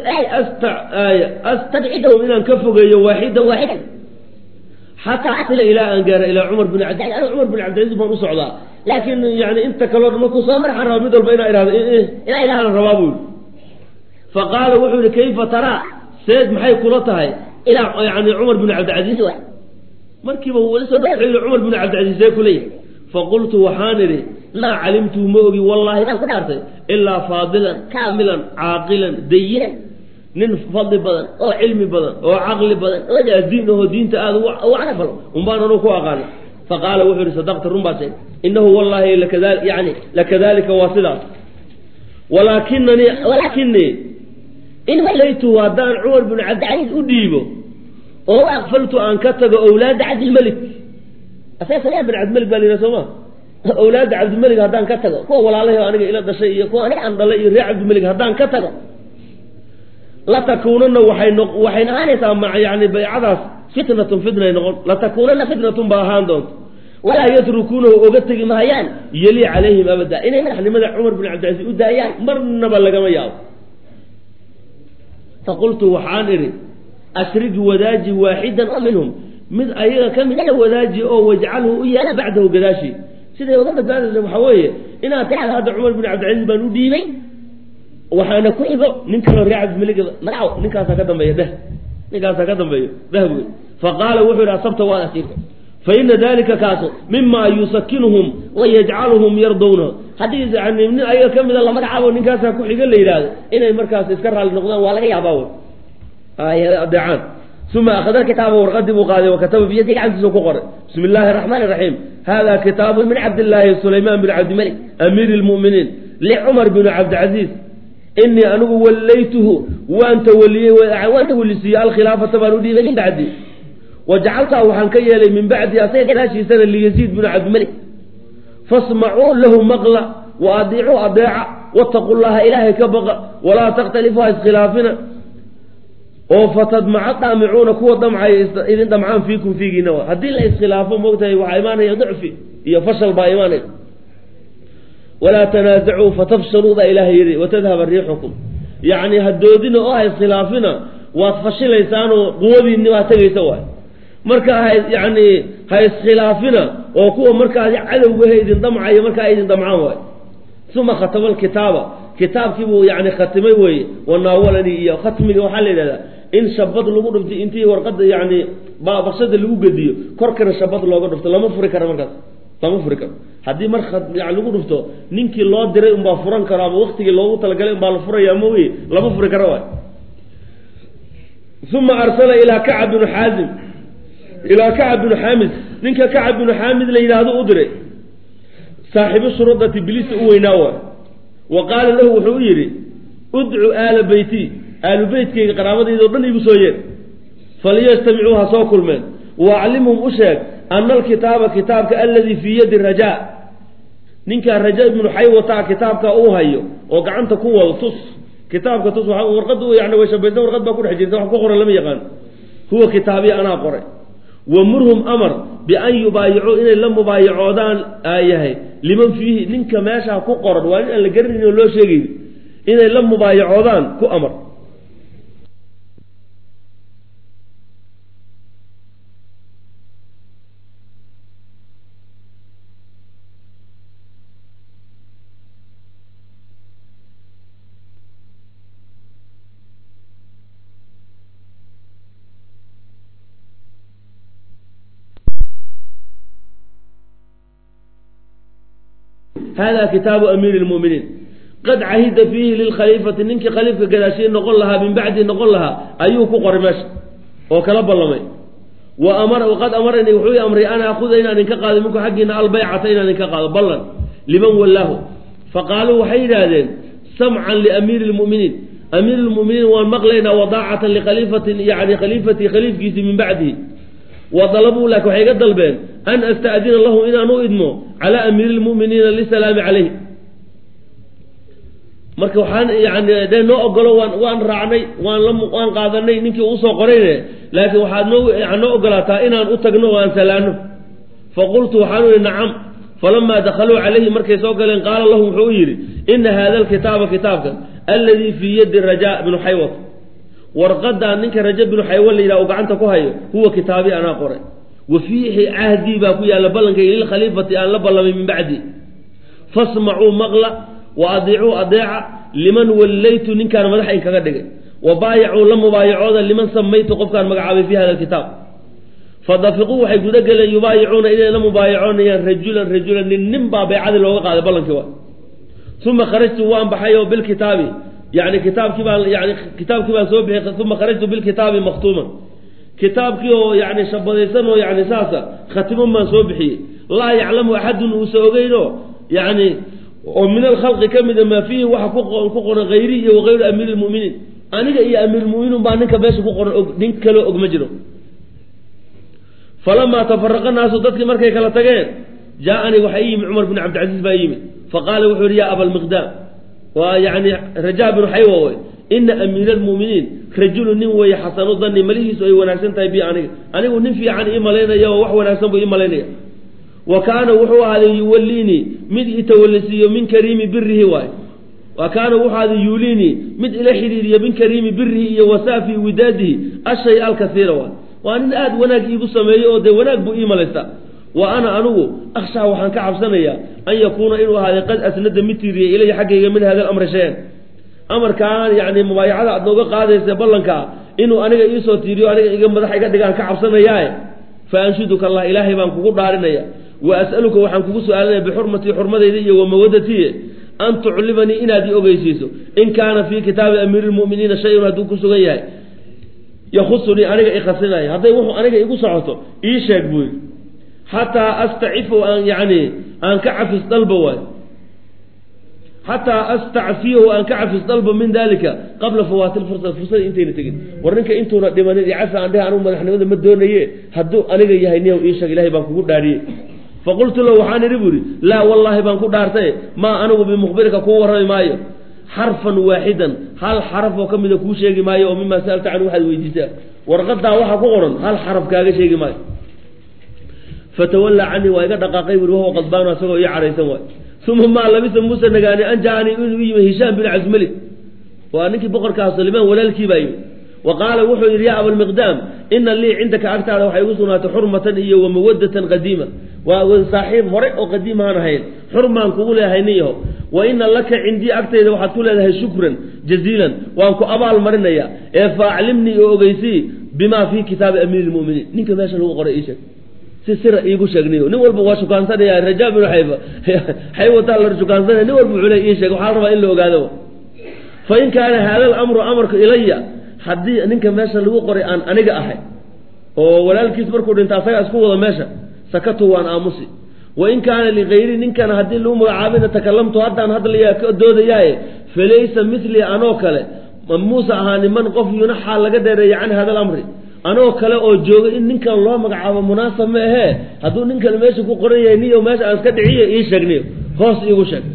astadcidahum inaan ka fogeeyo waaxidan waaxidan xataa asila ilaa aan gaara ilaa cumar bin cabdilaiz ana cumar bin cabdilaiz baan u socdaa laakiin yani inta kaloo dhan markuu soo marxaan raba mid walba inaa ihahdo inaa idhahdan rabaa buu yidhi faqaala wuxuu yihi kayfa taraa seed maxay kula tahay ilaa yani cumar bin cabdilcaziiz wa markiiba weli soo wuxuu yihi cumar bin cabdilcaziiz see kuleeyahay faqultu waxaan idhi maa calimtu ma ogi wallaahi baan ku dhaartay ilaa faadilan kaamilan caaqilan dayinan nin fadli badan oo cilmi badan oo caqli badan oo diin ahoo diinta aada u carafal unbaan anu ku aqaana faqaala wuxuu yihi sadaqta run baa sheegay inahu wallahi lakada yani lakadalika waa sidaas walaakinanii walaakinii in walaytu haddaan cumar bin cabdicaliis u dhiibo oo aqfaltu aan ka tago owlaada cabdilmelik asaga sagaa bin cabdimelig baa layidhaha sooma awlaadda cabdimelig haddaan ka tago kuwa walaalahi aniga ila dhashay iyo kuwa aniga aan dhalay iyo reer cabdimelig haddaan ka tago latakuunana waxay no waxay ahaanaysaa ma yani baycadaas fitnatun fitnay noqon latakuunana fitnatun ba ahaan doonto walaa yatrukuunahu oga tegi mahayaan yeli calayhim abada inay madaxnimada cumar bin cabdilcasiis u daayaan marnaba lagama yaabo faqultu waxaan idhi ashrig wadaaji waaxidan oo minhum mid ayaga ka mida la wadaaji oo wajcalhu u yeela bacdahu gadaashii siday uga badbaadaysa waxaa weeye inaad tirahda hadda cumar bin cabdilcasiis baan u dhiibay waxaana ku xigo nin kaloo reer cabdimelig magacow ninkaasaa ka dambeeya dheh ninkaasaa ka dambeeyo dheh buy faqaala wuxuu yidhi asabta waad asiirta fa ina dalika kaaso mima yusakinuhum wa yajcaluhum yardowna haddii yani nin ayaga ka mida la magacaabo ninkaasaa ku xiga la yidhaahdo inay markaas iska raalli noqdaan waa laga yaabaa wy adeecaan uma akhada kitaaba warqadii buu qaaday wakataba biyadi gacantiisa ku qoray bismi illaahi araxmaani raxiim hada kitaabu min cabdillaahi sulaymaan bin cabdimalik amiiri lmuminiin licumar bin cabdilcaziiz inii anigu wallaytuhu waan tawaliyey waan tawalisiiyey alkhilaafata baan u dhiibay min bacdi wajacaltaa waxaan ka yeelay min bacdi asaga gadaashiisana liyaziid bin cabdimalik fasmacuu lahu maqla wa adiicuu adeeca wattaqu llaha ilaahay ka baqa walaa takhtalifu ha iskhilaafina oo fatadmaca daamicuuna kuwa damcaya idin dhamcaan fiikum fiigiina wa haddii la iskhilaafo moogtahay waxaa imaanaya dicfi iyo fashal baa imaanaya walaa tanaasacuu fatafshaluu baa ilaahay yidhi watadhaba riixukum yacni hadoodina oo ha iskhilaafina waad fashilaysaanoo quwadiinni baa tegaysa waay marka ha yacni ha iskhilaafina oo kuwa markaas cadowgahe idin damcaya markaa idin damcaan waay uma khatama alkitaaba kitaabkii buu yani khatimay weeye wanaawalani iyo khatmiga waxaa la yidhahdaa in shabad lagu dhuftay intii warqada yani baqshada lagu gediyo korkana shabad looga dhufto lama furi karo markaas lama furi karo haddii mar yani lagu dhufto ninkii loo diray unbaa furan karo ama waktigii loogu talagalay unbaa la furaya ma wey lama furi karo waay uma arsala ilaa kacab binu xaazim ilaa kacab binu xaamid ninka kacab binu xaamid la yidhaahdo u diray saaxiibu shurudati bilisa u weynaa waay wa qaala lahu wuxuu u yidhi udcu aala beyti aalu beytkayga qaraabadayda o dhan igu soo yeer faliyastamicuu ha soo kulmeen waaclimhum u sheeg ana alkitaaba kitaabka aladii fii yadi rajaa ninkaa raja ibnu xaywata kitaabka uu hayo oo gacanta ku wado tus kitaabka tus warqada yani way shabaysan warqad baa ku dhex jirta wax ku qoran lama yaqaan huwa kitaabiya anaa qoray wamurhum amar bian yubaayicuu inay la mubaayacoodaan yahay liman fiihi ninka meeshaa ku qoran waa in aan la garanayn oo loo sheegayn inay la mubaayacoodaan ku amar hada kitaabu amiiri lmuminiin qad cahida fiihi lilkhaliifati ninkii khaliifka gadaashiye noqon lahaa min bacdi noqon lahaa ayuu ku qoray meesha oo kala ballamay wa amara qad amaranii wuxuu i amray an aakuda inaan idinka qaado minku xaggiina albaycata inaan idinka qaado ballan liman wallaahu faqaaluu waxay yidhaahdeen samcan liamiiri lmuminiin amiir lmuminiin waan maqlaynaa wadaacatan likhaliifatin yani khaliifatii khaliifkiisii min bacdihi wa dalabuu laakin waxay iga dalbeen an asta'dina lahu inaan u idmo calaa amiiri lmuminiina lisalaami calayh marka waxaan yani dee noo ogolo waan waan raacnay waan la waan qaadanay ninkii uusoo qorayne laakiin waxaad noo noo ogolaataa inaan u tagno o aan salaano faqultu waxaan u ihi nacam falamaa dakhaluu calayhi markay soo galeen qaala lahum wuxuu u yidhi ina hada alkitaaba kitaabkan aladii fii yadi raja bnu xaywat warqadaa ninka raja binu xaywa la yidhaha uu gacanta ku hayo huwa kitaabi anaa qoray wa fiihi cahdii baa ku yaalla ballankayga lilkhaliifati aan la ballamay min bacdi fasmacuu maqla wa adiicuu adeeca liman wallaytu ninkaan madax in kaga dhigay wa baayacuu la mubaayacooda liman samaytu qofkaan magacaabay fi hada alkitaab fadafiquu waxay guda geleen yubaayicuuna inay la mubaayacoonayaan rajulan rajulan nin nin baa baycadii looga qaaday ballankii wa uma kharajtu waan baxay oo bilkitaabi yani kitaabkii baan yani kitaabkii baan soo bixiyay uma kharajtu bilkitaabi maktuuman kitaabkii oo yani shabadaysan oo yani saasa khatiman baan soo bixiyey laa yaclamu axadun uusa ogeyn oo yani oo min alkhalqi ka mida maa fiihi waxa ku qoran hayri iyo wagayru amiiri lmuminiin aniga iyo amiirlmuminiin baa ninka meesha ku qoran og nin kaloo og ma jiro falamaa tafaraqa naasu dadkii markay kala tageen jaaanii waxaa ii yimi cumar bin cabdilcaziiz baa yimid faqaala wuxuu yihi ya abalmiqdaam waa yani raja binu xaywa wey ina amiira almuminiin rajulu nin weeye xasanu dani malihiisu ay wanaagsan tahay bi aniga anigu nin fiican ii malaynaya oo wax wanaagsan buu ii malaynaya wa kaana wuxuu ahaaday yuwalliinii mid itawallisiiyo min kariimi birihi waay wa kaana wuxuu ahaaday yuuliinii mid ila xidhiiriyo min kariimi birihi iyo wasaafi widaadihi ashay alkasiira waay waa nin aada wanaag iigu sameeyo oo dee wanaag buu ii malaystaa wa ana anugu akhshaa waxaan ka cabsanayaa an yakuuna inuu ahaaday qad asnada mid tiiriyay ilaya xaggayga min hada alamri shay-an amarkaan yani mubaayacada aad nooga qaadaysa ballankaa inuu aniga iisoo tiiriyo aniga iga madax iga dhigaan ka cabsanayaae fa anshuduka allah ilaahay baan kugu dhaarinaya wa as'aluka waxaan kugu su-aalanaya bixurmatii xurmadayda iyo wa mawadatiye an tuclimanii inaad i ogeysiiso in kaana fii kitaabi amiiri lmuminiina shay-un hadduu ku sugan yahay yahusunii aniga ikhasinaya hadday wuxuu aniga igu socoto ii sheeg buu yidhi xataa astacifu aan yani aan ka cafis dalba waay xataa astacfiyahu aan ka cafis dalba min dalika qabla fawaati lfursa fursada intayna tegin war ninka intuuna dhimanin iyo cafi aan dheh anugu madaxnimada ma doonaye hadduu aniga yahay niyow ii sheeg ilahay baan kugu dhaariyey faqultu lahu waxaan idhi bu ihi laa wallaahi baan ku dhaartay maa anigu bimukhbirika kuu warrami maayo xarfan waaxidan hal xaraf oo ka mida kuu sheegi maayo oo mimaa sa'alta canhu waxaad weydiisaa warqadaa waxaa ku qoran hal xaraf kaaga sheegi maayo fatawallaa canii waa iga dhaqaaqay buri wahuwa qadbaanu asagoo ii cadhaysan waay uma maa labisa muuse nagaani an jacanii inuu yimi hishaam bin casmalik waa ninkii boqorkaa sulaymaan walaalkii baa yimi wa qaala wuxuu yidhi yaa abalmiqdaam ina lii cindaka agtaada waxay igu sugnaatay xurmatan iyo wa mawadatan qadiima waa saaxiib hore oo qadiimaan ahayn xurmaan kugu leeyahay nin yaho wa ina laka cindii agtayda waxaad ku leedahay shukran jaziilan waan ku abaal marinaya ee faaclimnii oo ogeysii bimaa fii kitaabi amiiri lmuminiin ninka meesha lagu qoray ii sheeg si sira iigu sheegniyo nin walba waa shukaansanaya rajaa binu xayba xaywataa la shukaansanaya nin walba wuxuu le ii sheeg waxaa la rabaa in la ogaado fa in kaana haada alamru amarku ilaya haddii ninka meesha lagu qoray aan aniga ahay oo walaalkiis markuu dhinta asaga isku wado meesha sakatu waan aamusi wa in kaana ligayri ninkan haddii lagu magacaabina takalamtu haddaan hadlayaa ka doodayaaye falaysa milii anoo kale muuse ahaa niman qof yunaxaa laga dheereeya can hada alamri anoo kale oo jooga in ninkan loo magacaabo munaasab ma ahee hadduu ninkan meesha ku qoran yahay niyo meesha aan iska dhiciyo ii sheegniyo hoos iigu sheeg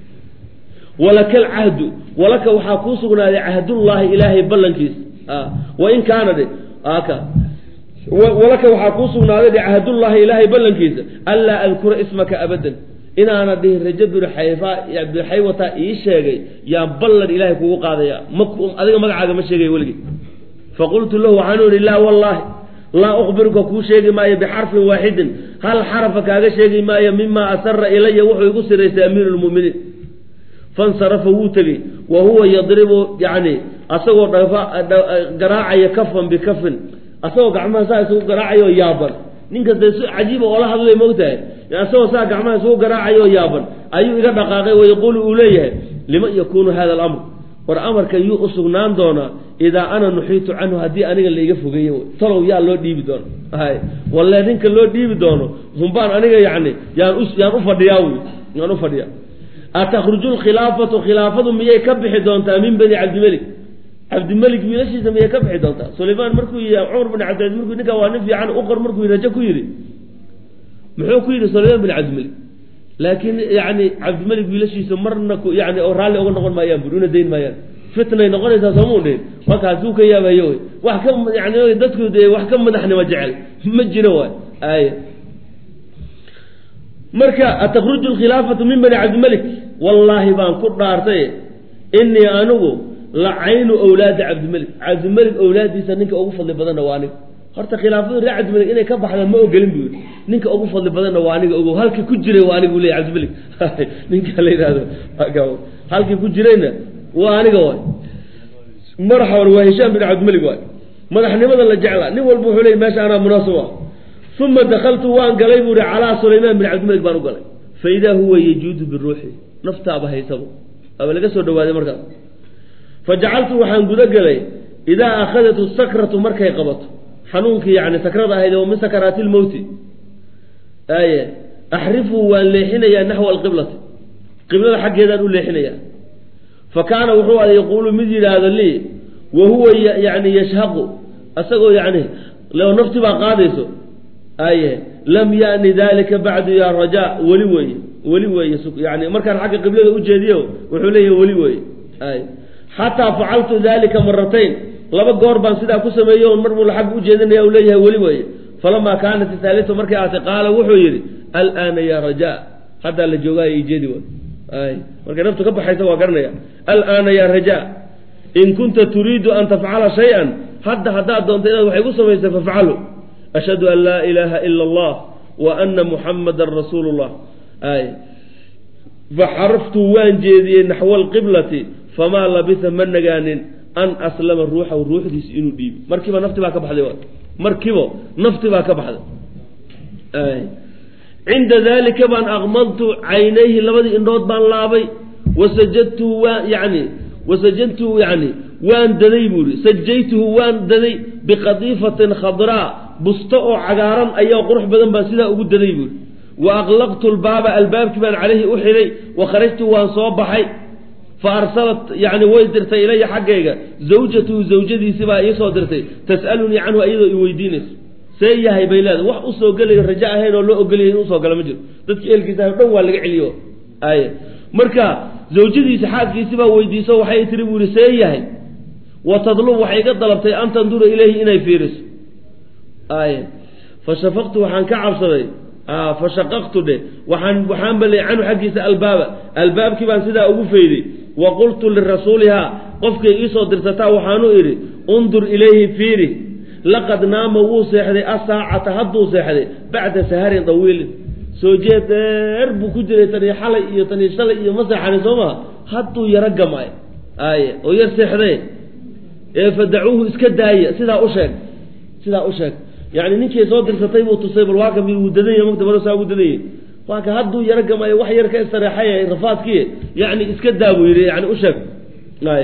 walaka alcahdu walaka waxaa kuu sugnaaday cahdullaahi ilaahay ballankiisa wain kaana dhe aka walaka waxaa kuu sugnaaday dhe cahdullaahi ilaahay ballankiisa anlaa adkura ismaka abadan inaana dhihin rajo binu xayfa binu xaywata ii sheegay yaan ballan ilaahay kugu qaadaya ma adiga magacaaga ma sheegaya weligii faqultu lahu waxaanu ihi laa wallaahi laa ukhbiruka kuu sheegi maayo bixarfin waaxidin hal xarafa kaaga sheegi maayo mima asara ilaya wuxuu igu siraystay amiiru lmuminiin fansarafa wuu tegey wa huwa yadribu yani asagoo garaacaya kafan bikafin asagoo gacmaha saa isugu garaacayo yaaban ninkasta si cajiiba oola hadlay moogtahay asagoo saa gacmaha isugu garaacayo yaaban ayuu iga dhaqaaqay wayaquulu uu leeyahay liman yakunu hada alamr war amarka yuu u sugnaan doonaa idaa ana nuxiitu canhu haddii aniga laiga fogeeye talow yaa loo dhiibi doono hay walle ninka loo dhiibi doono humbaan aniga yani yaan yaan ufadhiyaa wy yaan ufadhiyaa atakhruju lkhilaafatu khilaafadu miyay ka bixi doontaa min bani cabdimelik cabdimelik wiilashiisa miyay ka bixi doontaa sulaymaan markuu yii cumar bin cabdilaiz markuu ninkaa waa nin fiican uqor markuu rajo ku yidhi muxuu ku yidhi sulaymaan bin cabdimelik laakiin yani cabdimelik wiilashiisa marna yani oo raalli oga noqon maayaan buri una dayn maayaan fitnay noqonaysaa soomau dhihin markaasuu ka yaabayo wy wax ka yani dadku de wax ka madaxnimo jecel ma jiro waay ay marka atakruju lkhilaafatu min bani cabdimelik wallaahi baan ku dhaartay inii anigu la caynu awlaadi cabdimelik cabdimelik awlaadiisa ninka ugu fadli badanna waa aniga horta khilaafadu reer cabdimelik inay ka baxdaan ma ogelin buu yidhi ninka ugu fadli badanna waa aniga ogow halkii ku jiray waa aniga u leey cabdimelik ninka la yidhahdo halkii ku jirayna waa aniga waay madaxa waa hishaam bin cabdimelik waay madaxnimada la jeclaa nin walba wuxuu leey meesha anaa munaasib ah uma dakaltu waan galay buu ihi calaa sulaymaan bin cabdimelik baan u galay faidaa huwa yajuudu biruuxi naftaaba haysabo aba laga soo dhawaaday markaas fajacaltu waxaan guda gelay idaa akhadatu sakratu markay qabato xanuunkii yani sakrada ahayd oo min sakaraati lmowti aye axrifu waan leexinayaa naxwa alqiblati qiblada xaggeedaan u leexinayaa fa kaana wuxuu ada yaquulu mid yidhaahdo lii wa huwa yani yashhaqu asagoo yani leo nafti baa qaadayso aye lam yani dalika bacdu ya rajaa weli weeye weli weeye yani markaan xagga qiblada ujeediyo wuxuu leeyahy weli weeye ay xataa facaltu dalika maratayn laba goor baan sidaa ku sameeyey on mar buu xagga ujeedinaya u leeyahay weli weeye falamaa kaanat ithaalitu markay aatay qaala wuxuu yidhi alaana ya rajaa haddaa la joogaayo ijeedi way ay markay naftu ka baxaysa waa garanaya alaana ya rajaa in kunta turiidu an tafcala shay-an hadda haddaad doonto inaad waxay ku samaysay fafcalu ashhadu an laa ilaaha ila allah wa ana muxamadan rasuulu llah ay faxaraftu waan jeediyey naxwa alqiblati famaa labisa ma nagaanin an aslama ruuxahu ruuxdiisa inuu dhiibi markiiba nafti baa ka baxday markiiba nafti baa ka baxday cinda dalika baan aqmadtu caynayhi labadii indhood baan laabay wasajadtu waan yani wasajadtu yani waan daday buu ihi sajaytuhu waan daday biqadiifatin khadraa busto oo cagaaran ayaa qurux badan baan sidaa ugu daday buuhi wa aqlaqtu lbaaba albaabkii baan caleyhi u xidhay wa kharajtu waan soo baxay fa arsalat yani way dirtay ilaya xaggayga zawjatuhu zawjadiisi baa iisoo dirtay tas'alunii canhu iyadoo i weydiinayso see yahay bay leeda wax usoo gelayo rajo ahayn oo loo ogolyahay in usoo gala ma jiro dadki eelkiisa o dhan waa laga celiyo ay marka zawjadiisa xaalkiisi baa weydiiso waxay tiri buu yihi see yahay wa tadlub waxay iga dalabtay an tandura ilayhi inay fiiriso ay fa shafaqtu waxaan ka cabsaday fa shaqaqtu dhe waxaan waxaan balay canhu xaggiisa albaaba albaabkii baan sidaa ugu fayday wa qultu lirasuulihaa qofkay iisoo dirsataa waxaanu idhi undur ilayhi fiiri laqad naama wuu seexday asaacata hadduu seexday bacda saharin dawiilin soo jeed dheer buu ku jiray tanii xalay iyo tanii shalay iyo ma seexanin soo maha hadduu yaro gamay ay oo yar seexday ee fadacuuhu iska daaya sidaa u sheeg sidaa u sheeg yani ninkii soo dirsatay buu tusay bal waa ka mid wuu dadanya mugta bal saa ugu dadanyay waa ka hadduu yaro gamay wax yar ka istareexay rafaadkii yani iska daa buu yidhi yani u sheeg ay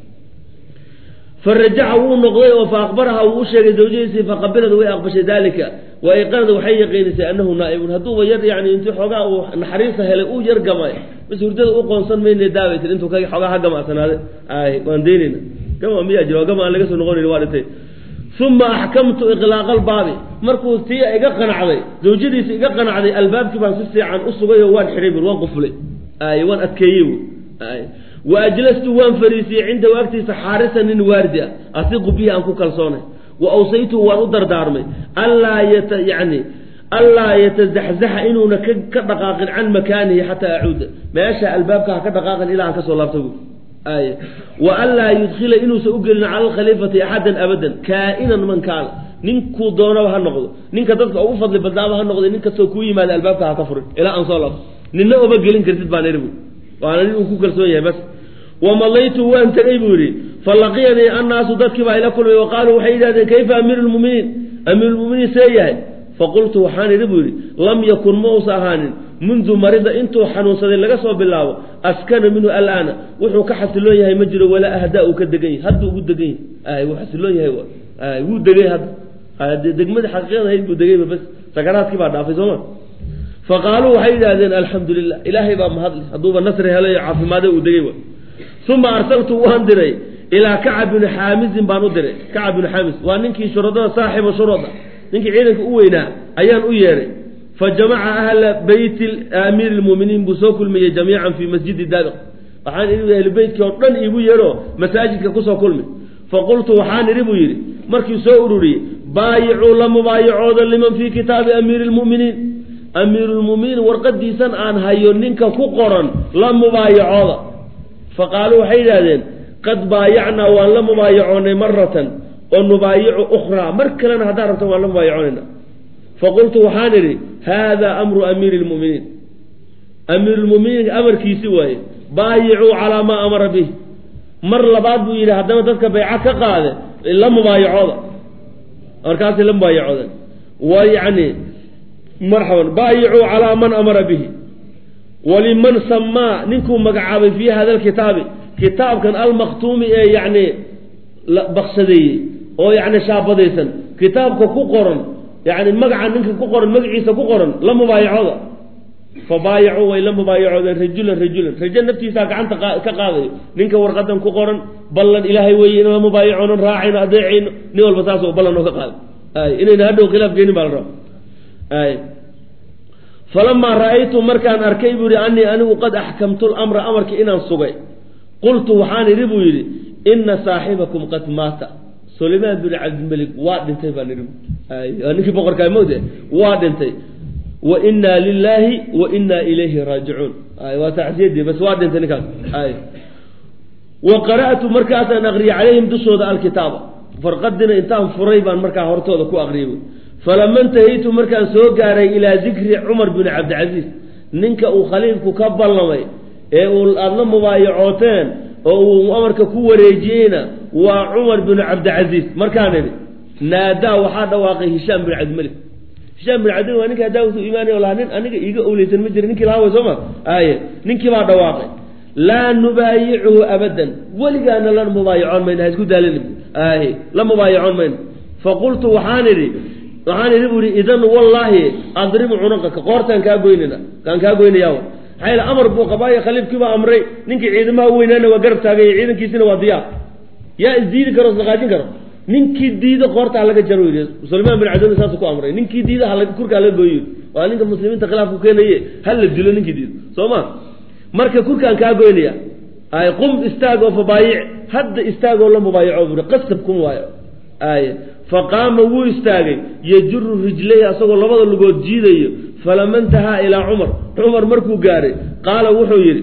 farajaca wuu noqday oo fa akbaraha wuu u sheegay zawjadiisii faqabilad way aqbashay dalika wa ayqanad waxay yaqiinisay anahu naaibun hadduuba yar yani intii xoogaa uu naxariista helay uu yar gamay bas hurdada u qoonsan mayna daabay tir intuu xoogaa ha gamacsanaade ay waan daynayna gama miyaa jiro gama aan laga soo noqonayn waa dhintay uma axkamtu iqlaaqa albaabi markuu tii iga qanacday zawjadiisa iga qanacday albaabkii baan si fiican u sugay oo waan xidhay bur waan quflay ay waan adkeeyey bu ay wa ajlastu waan fariisiyey cindahu agtiisa xaarisa nin waardi ah asiqu bihi aan ku kalsoonay wa awsaytuhu waan u dardaarmay allaa yata yani allaa yatazaxzaxa inuuna ka dhaqaaqin can makaanihi xataa acuuda meesha albaabka ha ka dhaqaaqin ilaa aan kasoo laabta bu ay wa anlaa yudkhila inuusan u gelin cala alkhaliifati axadan abadan kaa'inan man kaana ninkuu doonaba ha noqdo ninka dadka ugu fadli badnaaba ha noqday nin kastoo kuu yimaada albaabka ha ka furin ilaa aan soo laabto ninna uma gelin kartid baan iri bu waana nin uu ku kalsoon yahay bas wamalaytu waan tegay buu yidhi falaqiyanii annaasu dadkii baa ila kulmay wa qaaluu waxay yidhahdeen kayfa amiiru lmuminiin amiirulmuminiin see yahay faqultu waxaan idhi buu yidhi lam yakun ma uusa ahaanin mundu marida intuu xanuunsaday laga soo bilaabo askana minhu alaana wuxuu ka xasiloon yahay ma jiro walaa ahdaa uu ka degan yahay hadduu ugu degan yahay wuu xasiloon yahay wuu degay hadda degmadii xaqiiqada ahayd buu degayba bas sakaraadkii baa dhaafay sooma faqaaluu waxay yidhahdeen alxamdu lilah ilaahay baa mahadle hadduuba nasri helayo caafimaade uu degay uma arsaltu waan diray ilaa kacab bini xaamisin baan u diray kacab bini xaamis waa ninkii shuradada saaxiba shurada ninkii ciidanka u weynaa ayaan u yeedhay fa jamaca ahla beyti amiiri lmuminiin buu soo kulmiyey jamiican fii masjidi daabiq waxaan idhi ahlu beytkii oo dhan iigu yeedho masaajidka kusoo kulmi faqultu waxaan idhi buu yidhi markii soo ururiyey baayicuu la mubaayacooda liman fii kitaabi amiiri lmuminiin amiirulmuminiin warqadiisan aan hayo ninka ku qoran la mubaayacooda faqaaluu waxay yidhahdeen qad baayacnaa waan la mubaayacoonay maratan oo nubaayicu ukhraa mar kalena haddaan rabto waan la mubaayacoonayna faqultu waxaan idhi haadaa amru amiiri lmuminiin amiirulmuminiin amarkiisi waaye baayicuu calaa maa amara bih mar labaad buu yidhi haddana dadka bayca ka qaade la mubaayacooda markaasay la mubaayacoodeen wa yacni marxaban baayicuu calaa man amara bihi waliman samaa ninkuu magacaabay fii hada alkitaabi kitaabkan almaktuumi ee yacni baksadeeyey oo yacni shaabadaysan kitaabka ku qoran yacni magaca ninka ku qoran magaciisa ku qoran la mubaayacooda fa baayacuu way la mubaayacoodeen rajulan rajulan rajo naftiisaa gacanta ka qaadayo ninka warqadan ku qoran ballan ilaahay weeye in la mubaayacoonan raacayno adeecayno nin walba saasoo ballan oo ka qaada ay inayna hadhow khilaaf geenin baa la raba ay falamaa ra'aytu markaan arkay buu yihi anii anigu qad axkamtu lamra amarkii inaan sugay qultu waxaan idhi buu yidhi ina saaxibakum qad maata sulaymaan bin cabdilmelik waa dhintay baan idhi waa ninkii boqorkaa mowde waa dhintay wa inaa lilaahi wa inaa ilayhi raajicuun waa tacsiyadii bas waa dhintay ninkaas wa qara'tu markaasaan aqriyay calayhim dushooda alkitaaba farqadina intaan furay baan markaa hortooda ku aqriyay falama intahaytu markaan soo gaaray ilaa dikri cumar bin cabdilcasiis ninka uu khaliifku ka ballamay ee uu aada la mubaayacooteen oo uu amarka ku wareejiyeyna waa cumar bin cabdilcasiis markaan idhi naadaa waxaa dhawaaqay hishaam bin cabdimalik hishaam bin cabdimalik waa ninka haddaa usuu imaanay lahaa nin aniga iiga owleysan ma jira ninkii lahaa way soo ma aye ninkii baa dhawaaqay laa nubaayicuhu abadan weligaana la mubaayacoon mayno ha isku daalin aye la mubaayacoon mayno faqultu waxaan idhi waxaan idhi bu ihi idan wallaahi adribu cunaqaka qoortaan kaa goynana kaan kaa goynaya maxaa yeel amar buu qabaayo khaliifkiibaa amray ninkii ciidamaha u weynaana waa garab taagay ciidankiisina waa diyaar yaa isdiidi karo isdaqaajin karo ninkii diida qoorta halaga jaro yidhi sulaymaan bin cabdilla saas ku amray ninkii diida kurka halaga gooyo waa ninka muslimiinta khilaafku keenaye hala dilo ninkii diido soo ma marka kurkaan kaa goynaya ay qum istaag oo fabaayic hadda istaagoo la mubaayaco buri qasab kun waayo ay faqaama wuu istaagay yajuru rijlayhi asagoo labada lugood jiidayo falama intahaa ilaa cumar cumar markuu gaaray qaala wuxuu yidhi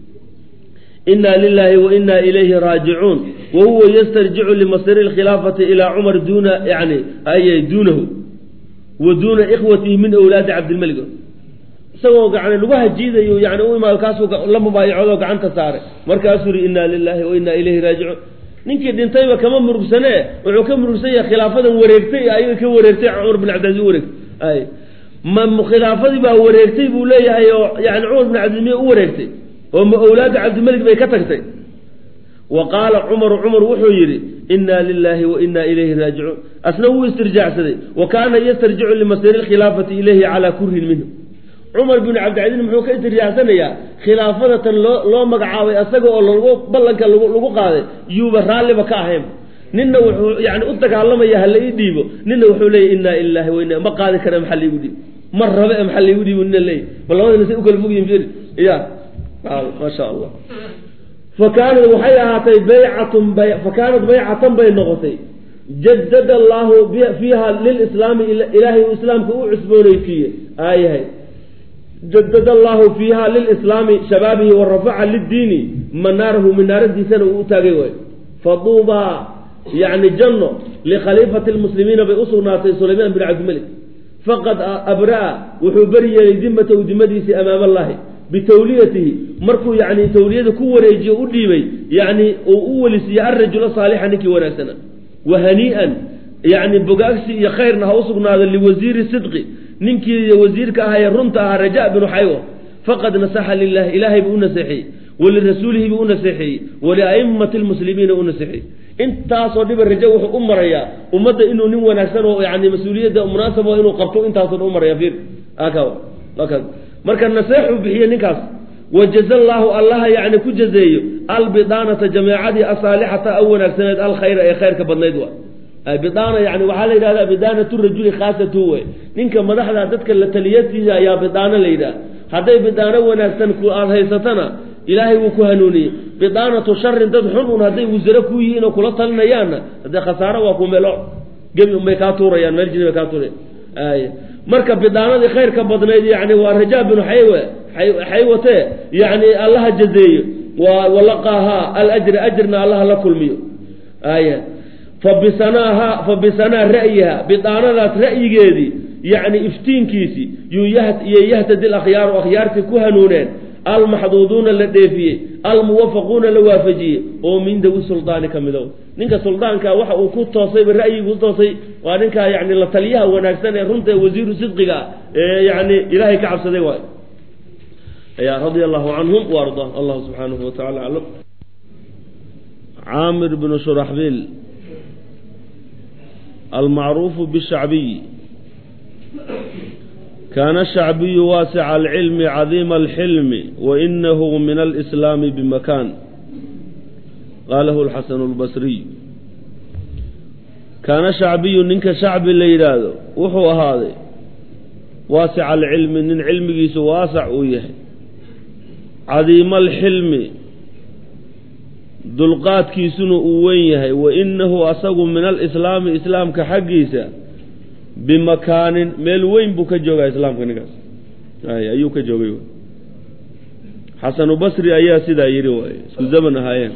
inaa lilaahi wa inaa ilayhi raajicuun wa huwa yastarjicu limasiri lkhilaafati ilaa cumar duuna yani ay duunahu wa duuna ikhwatihi min awlaadi cabdilmelig isagoo gacni lugaha jiidayo yani u imaado kaasuu la mubaayacoodo gacanta saaray markaasuu yihi inaa lilaahi wa inaa ilayhi raajicuun ninkii dhintayba kama murugsanee wuxuu ka murugsan yahay khilaafadan wareegtay ayaga ka wareegtay cumar bin cabdilaiz wareegtay ay ma khilaafadii baa wareegtay buu leeyahay oo yani cumar bin cabdilmiye u wareegtay oo ma owlaada cabdilmelig bay ka tagtay wa qaala cumaru cumar wuxuu yidhi inaa lilaahi wa inaa ilayhi raajicuun asna wuu istirjaacsaday wa kaana yastarjicu limasiri lkhilaafati ilayhi calaa kurhin minhu cumar bin cabdilcaziiz muxuu ka istirjaacsanayaa khilaafadatan loo loo magacaabay asaga oo lagu ballanka lagu qaaday yuuba raalliba ka ahayn ninna wuxuu yani u dagaalamaya hala ii dhiibo ninna wuxuu leeyay inaa ilaahi wa inaa ma qaadi kara maxaa laigu dhiibo ma rabe e maxaa laigu dhiibo nina leeyay bal labadina say u kala fogyihin firi ya maasha allah fa kaanat waxay ahaatay baycatun bay fa kaanat baycatan bay noqotay jadada allaahu fiiha lilislaami ilaahay uu islaamka u cusboonaysiiyey aayahay jadada allaahu fiiha lilislaami shabaabihi wa rafaca liddiini manaarahu minaaradiisana uu u taagay waayo faduubaa yani janno likhaliifati lmuslimiina bay usugnaatay sulaymaan bin cabdimalik faqad abraa wuxuu beri yeelay dimatahu dimadiisii amaama allahi bitawliyatihi markuu yani tawliyada ku wareejiyo u dhiibay yani uu u welisiiye arajula saalixa ninkii wanaagsana wa hanii'an yani bogaagsi iyo khayrna ha usugnaado liwasiiri sidqi ninkii wasiirka ahaa ee runta ahaa raja binu xaywo faqad nasaxa lilahi ilaahay buu u naseexiyey walirasuulihi buu u naseexeeyey waliaimati lmuslimiina u naseexeeyey intaasoo dhiba rajo wuxuu u marayaa ummadda inuu nin wanaagsan oo yani mas-uuliyadda munaasabo inuu qabto intaasoo dhan u maraya fiir marka naseexuu bixiye ninkaas wajaza allaahu allaha yani ku jazeeyo albidaanata jameecadii asaalixata a wanaagsaneed alkhayra ee khayrka badnayd wa bidaana yani waxaa la yidhahdaa bidaanatu rajuli khaasatu wey ninka madaxda dadka la taliyatiisa ayaa bidaano la yidhaha hadday bidaano wanaagsan ku aada haysatana ilaahay wuu ku hanuuniyey bidaanatu sharin dad xun un hadday wasare ku yihiin oo kula talinayaanna haddee khasaaro waa ku melo gebi unbay kaa tuurayaan meel jini bay kaa tuurayan ay marka bidaanadii khayrka badnayd yani waa rajaa binu xaywe xaywate yani allaha jazeeyo waa walaqaahaa alajra ajrna allaha la kulmiyo aya fabisanaaha fa bisanaa ra'yiha bidaanadaas ra'yigeedii yani iftiinkiisii yuu iyo yahtadi lakhyaaru akhyaartii ku hanuuneen almaxduuduuna la dheefiyey almuwafaquuna la waafajiyey oo min dawi suldaani ka midow ninka suldaanka waxa uu ku toosayba ra'yigu toosay waa ninkaa yani la taliyaha wanaagsan ee runta wasiiru sidqiga ee yani ilaahay ka cabsaday waay ya radia allahu canhum waarda allahu subxaanahu watacala aclam caamir bnu shuraxbiil almacruufu bishacbiy kaana shacbiyu waasica alcilmi cadiima alxilmi wainahu min alislaami bimakaan qaalahu lxasanu lbasriy kaana shacbiyu ninka shacbi la yidhaahdo wuxuu ahaaday waasica alcilmi nin cilmigiisu waasac uu yahay cadiima alxilmi dulqaadkiisuna uu wen yahay wainahu asagu min alislaami islaamka xaggiisa bimakaanin meel weyn buu ka joogaa islaamka ninkaas ay ayuu ka joogay xasanu basri ayaa sidaa yidhi waay isku zaman ahaayeen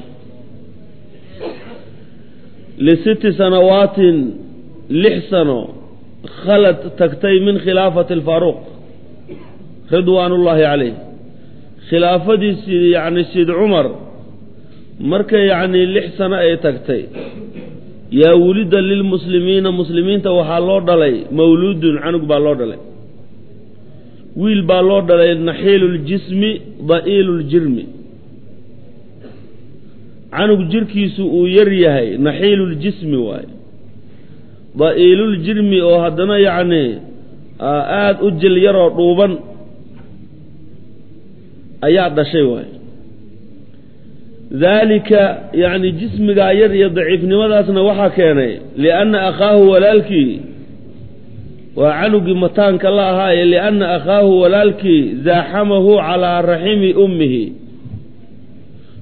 lisitti sanawaatin lix sano khalad tagtay min khilaafati alfaaruuq ridwaan ullaahi caleyh khilaafadiisi yacni sid cumar marka yacni lix sano ay tagtay yaa wulida lilmuslimiina muslimiinta waxaa loo dhalay mawluudun canug baa loo dhalay wiil baa loo dhalay naxiilu ljismi da'iilu ljirmi canug jirkiisu uu yar yahay naxiiluljismi waaye da'iiluljirmi oo haddana yacni aada u jil yaroo dhuuban ayaa dhashay waaye daalika yacni jismigaa yar iyo daciifnimadaasna waxaa keenay lianna akhaahu walaalkii waa canugii mataanka la ahaaye lianna akhaahu walaalkii zaaxamahu calaa raximi ummihi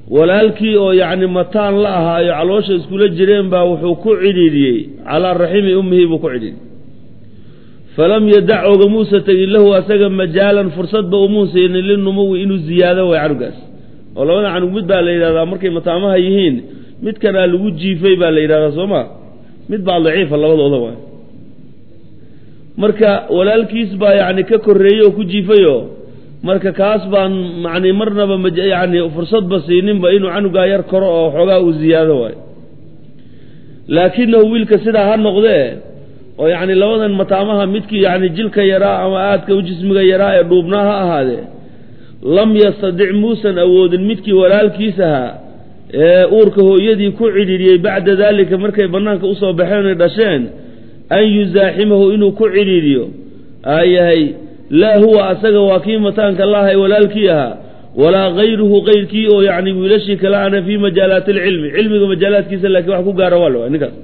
walaalkii oo yacni mataan la ahaayo caloosha iskula jireen baa wuxuu ku cidhiidhiyey calaa raximi ummihi buu ku cidhiidhiyey falam yadac ogamuusa tegin lahu asaga majaalan fursadba umuu siinin linumuwi inuu ziyaado way canugaas oo labada canug mid baa la yidhahdaa markay mataamaha yihiin midkanaa lagu jiifay baa la yidhahdaa soo ma mid baa daciifa labadooda waay marka walaalkiis baa yacni ka korreeyey oo ku jiifayo marka kaas baan yani marnaba yani fursadba siininba inuu canugaa yar koro oo xoogaa uu ziyaado waayo laakinahu wiilka sidaa ha noqdee oo yacni labadan mataamaha midkii yani jilka yaraa ama aadka u jismiga yaraa ee dhuubnaa ha ahaadee lam yastadic muusan awoodin midkii walaalkiis ahaa ee uurka hooyadii ku cidhiidhiyey bacda daalika markay bannaanka usoo baxeen oy dhasheen an yuzaaximahu inuu ku cidhiidhiyo aayahay laa huwa asaga waa kii mataanka laahay walaalkii ahaa walaa kayruhu kayrkii oo yacni wiilashii kale ana fii majaalaati alcilmi cilmiga majaalaadkiisa laakiin wax ku gaara waa la ninkaas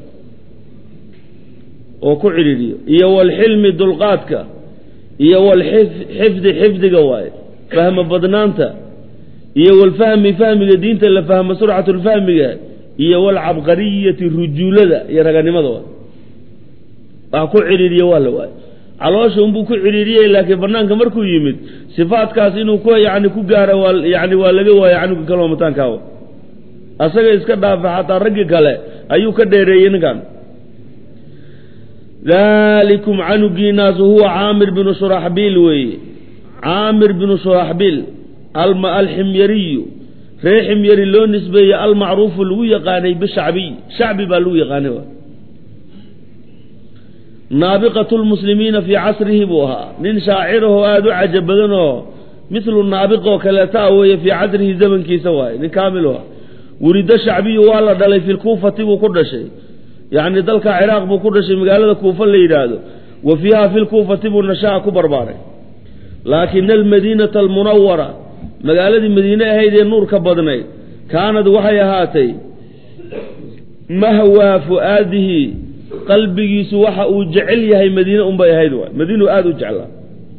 oo ku cidhiidhiyo iyo walxilmi dulqaadka iyo walxifdi xifdiga waaye fahma badnaanta iyo walfahmi fahmiga diinta la fahmo surcatulfahmiga iyo walcabqariyati rujuulada iyo raganimada waay wax ku cidhiidhiyo waa la waaye caloosha unbuu ku cidhiidhiyey laakiin banaanka markuu yimid sifaadkaas inuu ku yani ku gaaro waa yani waa laga waaya canuga kaloo mataankaawa asaga iska dhaafa xataa raggi kale ayuu ka dheereeyey ninkan dalikum canugiinaasu huwa caamir binu shuraxbiil weeye caamir binu shuraxbiil alximyariyu ree ximyari loo nisbeeyey almacruufu lagu yaqaanay bishacbiy shacbi baa lagu yaqaanay naabiqatu lmuslimiina fii casrihi buu ahaa nin shaacirahoo aada u cajab badan oo milu naabiqoo kaleeta a weeye fii casrihi zamankiisa waaye nin kaamilu ah wurido shacbiyu waa la dhalay fi lkuufati buu ku dhashay yacni dalka ciraaq buu ku dhashay magaalada kuufa la yidhaahdo wa fiiha fi lkuufati buu nashaa ku barbaaray laakina almadiinata almunawara magaaladii madiine ahayd ee nuurka badnayd kaanad waxay ahaatay mahwaa fu'aadihi qalbigiisu waxa uu jecel yahay madiine unbay ahayd waay madiinuu aada u jeclaa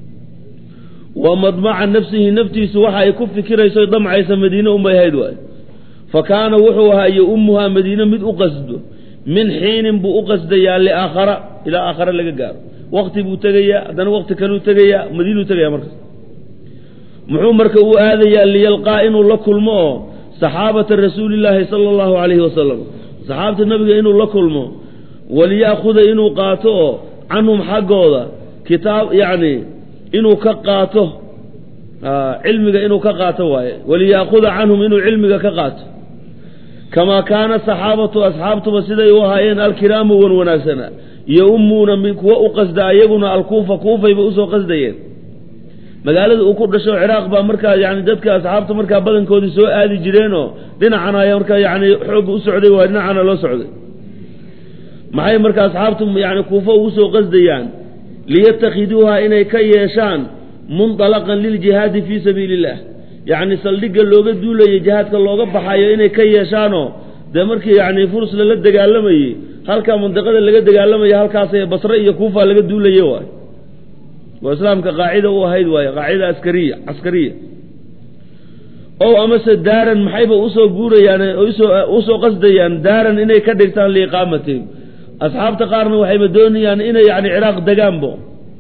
wa madmaca nafsihi naftiisu waxa ay ku fikirayso damcaysa madiine unbay ahayd waay fa kaana wuxuu ahaa iyo ummuhaa madiine mid u qasdo min xiinin buu u qasdayaa liaakhara ilaa aakhare laga gaaro wakti buu tegayaa haddana wakti kaluu tegayaa madiinuu tegaya markaas muxuu marka u aadayaa liyalqaa inuu la kulmo oo saxaabata rasuulillaahi sala allahu calayhi wasalam saxaabta nabiga inuu la kulmo waliya'khuda inuu qaato oo canhum xaggooda kitaab yacni inuu ka qaato cilmiga inuu ka qaato waaye waliya'khuda canhum inuu cilmiga ka qaato kamaa kaana saxaabatu asxaabtuba siday u ahaayeen alkiraamu wan wanaagsanaa iyo ummuuna mid kuwa u qasda ayaguna alkuufa kuufayba usoo qasdayeen magaalada uu ku dhasho ciraaq baa markaa yani dadka asxaabta markaa badankoodii soo aadi jireenoo dhinacana ay markaa yani xoogga u socday waa dhinacana loo socday maxay marka asxaabtu yani kuufo ugu soo qasdayaan liyatakhiduuha inay ka yeeshaan mundalaqan liljihaadi fii sabiili illah yacni saldhigga looga duulayay jihaadka looga baxayo inay ka yeeshaanoo dee markii yani furs lala dagaalamayey halkaa mandiqada laga dagaalamaya halkaas basre iyo kuufa laga duulaye waay waa islaamka qaacida u ahayd waaye qaacida askariya caskariya ow amase daaran maxayba usoo guurayaan usoo usoo qasdayaan daaran inay ka dhigtaan liiqaamatihim asxaabta qaarna waxayba doonayaan inay yani ciraaq degaanbo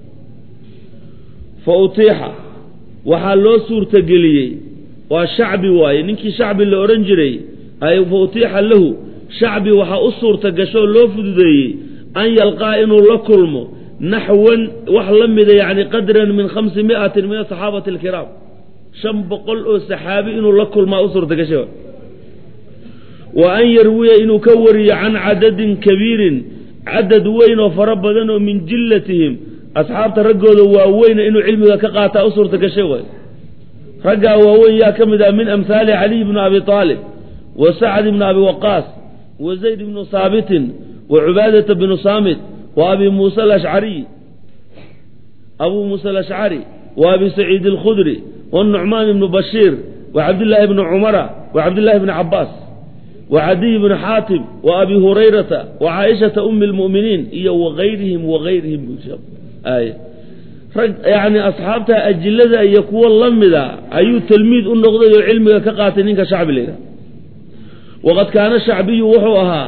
fa utiixa waxaa loo suurtageliyey waa shacbi waaye ninkii shacbi la odhan jiray ay fa utiixa lahu shacbi waxaa u suurta gashoo loo fududeeyey an yalqaa inuu la kulmo naxwan wax la mida yani qadran min khamsi miatin min asaxaabati alkiraam shan boqol oo saxaabi inuu la kulmaa u suurta gashay wa an yarwiya inuu ka wariyo can cadadin kabiirin cadad weyn oo fara badan oo min jillatihim asxaabta raggooda waaweyna inuu cilmiga ka qaataa u suurta gashay waay raggaa waaweyn yaa ka mid ah min amhaali caliy bni abi aalib wa sacd bni abi waqaas wa zayd bnu haabitin wa cubaadata bnu saamit wa abi muusa alashcariy abuu muusa alashcari wa abi saciid alkhudri wanucmaan ibnu bashiir wa cabdillaahi bni cumara wa cabdillahi bni cabaas wa cadiy bni xaatim wa abi hurayrata wa caaishata umi lmu'miniin iyo wagayrihim wagayrihim ay rag yacni asxaabta ajilada iyo kuwo la mida ayuu talmiid u noqday oo cilmiga ka qaatay ninka shacbi la yidhaha waqad kaana shacbiyu wuxuu ahaa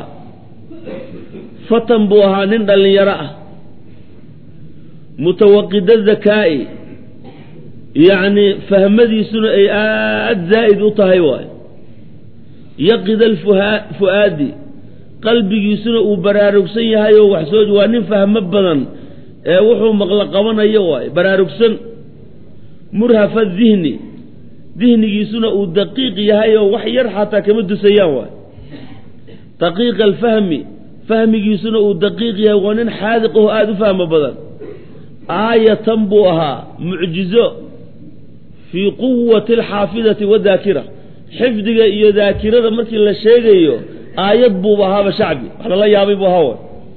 fatan buu ahaa nin dhallinyaro ah mutawaqida zakaa'i yacni fahmadiisuna ay aada zaa'id u tahay waay yaqida alfu'aadi qalbigiisuna uu baraarugsan yahay oo wax soo waa nin fahmo badan ee wuxuu maqlo qabanayo waay baraarugsan murhafa dihni dihnigiisuna uu daqiiq yahay oo wax yar xataa kama dusayaan waay daqiiqa alfahmi fahmigiisuna uu daqiiq yahay waa nin xaadiq oo aada u fahmo badan aayatan buu ahaa mucjizo fii quwati alxaafidati wadaakira xifdiga iyo daakirada markii la sheegayo aayad buuba ahaaba shacbi wax lala yaabay buu ahaa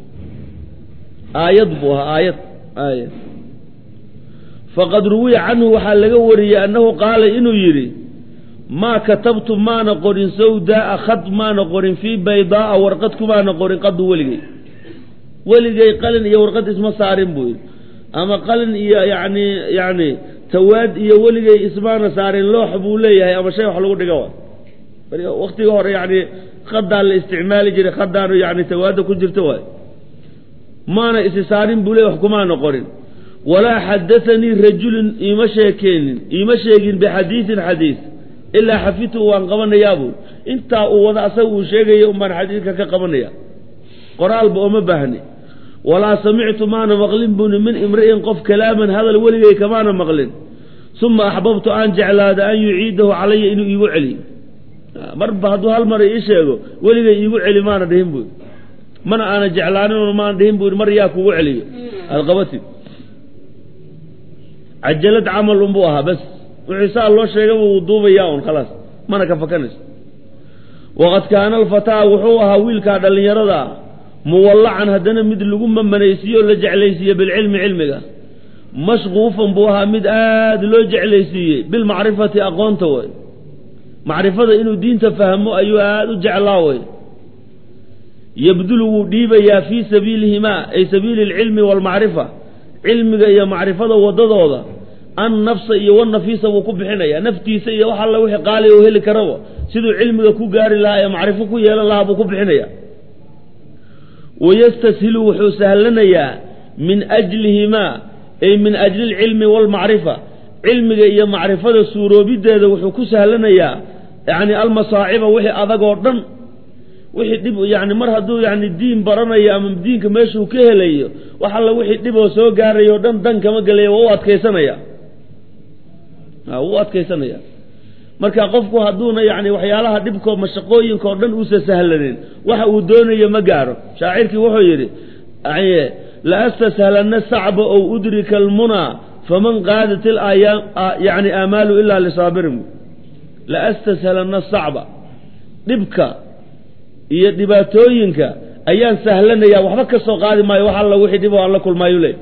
aayad buu ahaa aayad aayad faqad ruwiya canhu waxaa laga wariyey annahu qaala inuu yidhi maa katabtu maana qorin sawdaaa khad maana qorin fii baydaa'a warqad kumaana qorin qadu weligay weligay qalin iyo warqad isma saarin buu yidhi ama qalin iyo yani yani tawaad iyo weligay ismaana saarin loox buu leeyahay ama shay wax lagu dhigo waay waktiga hore yani khadaa la isticmaali jiray khadaanu yani tawaada ku jirto waay maana isi saarin buu leeyahy wax kumaana qorin walaa xadaanii rajulun iima sheekeenin iima sheegin bixadiidin xadiid ilaa xafidtu waan qabanayaabuu intaa uu wada asaga uu sheegaya un baan xadiidka ka qabanaya qoraalba ooma baahni walaa samictu maana maqlin buni min imri'in qof kalaaman hadal weligay kamaana maqlin uma axbabtu aan jeclaada an yuciidahu calaya inuu iigu celiyo marba hadduu hal mar ii sheego weligay iigu celi maana dhihin buui mana aana jeclaanin maana dhihin bui mar yaa kugu celiyo aad qabatid cajalad camal unbuu ahaa bas wixii saa loo sheegaba wuu duubayaa un khalaas mana ka fakanayso waqad kaana alfataa wuxuu ahaa wiilkaa dhallinyarada ah muwallacan haddana mid lagu mamanaysiiye oo la jeclaysiiye bilcilmi cilmiga mashquufan buu ahaa mid aada loo jeclaysiiyey bilmacrifati aqoonta way macrifada inuu diinta fahmo ayuu aada u jeclaa way yabdulu wuu dhiibayaa fii sabiilihimaa ay sabiili alcilmi waalmacrifa cilmiga iyo macrifada waddadooda an nafsa iyo wanafiisa wuu ku bixinayaa naftiisa iyo wax alla wixii qaali oo heli karaba siduu cilmiga ku gaari lahaa ee macrifo ku yeelan lahaa buu ku bixinaya wayastashilu wuxuu sahlanayaa min ajlihimaa ay min ajli alcilmi waalmacrifa cilmiga iyo macrifada suuroobideeda wuxuu ku sahlanayaa yacni almasaaciba wixii adag oo dhan wixii dhib yani mar hadduu yani diin baranayo ama diinka meeshuu ka helayo wax alla wixii dhib oo soo gaarayo o dhan dan kama gelaya waa u adkaysanaya wuu adkaysanaya marka qofku hadduuna yani waxyaalaha dhibkoo mashaqooyinka oo dhan uusa sahlanin waxa uu doonayo ma gaaro shaacirkii wuxuu yidhi la astashlana sacba ow udrika almunaa faman qaadat ilayaam yani aamaalu ilaa lisaabirin la astashlana sacba dhibka iyo dhibaatooyinka ayaan sahlanaya waxba ka soo qaadi maayo wax alla wixii dhib oo aan la kulmaayo le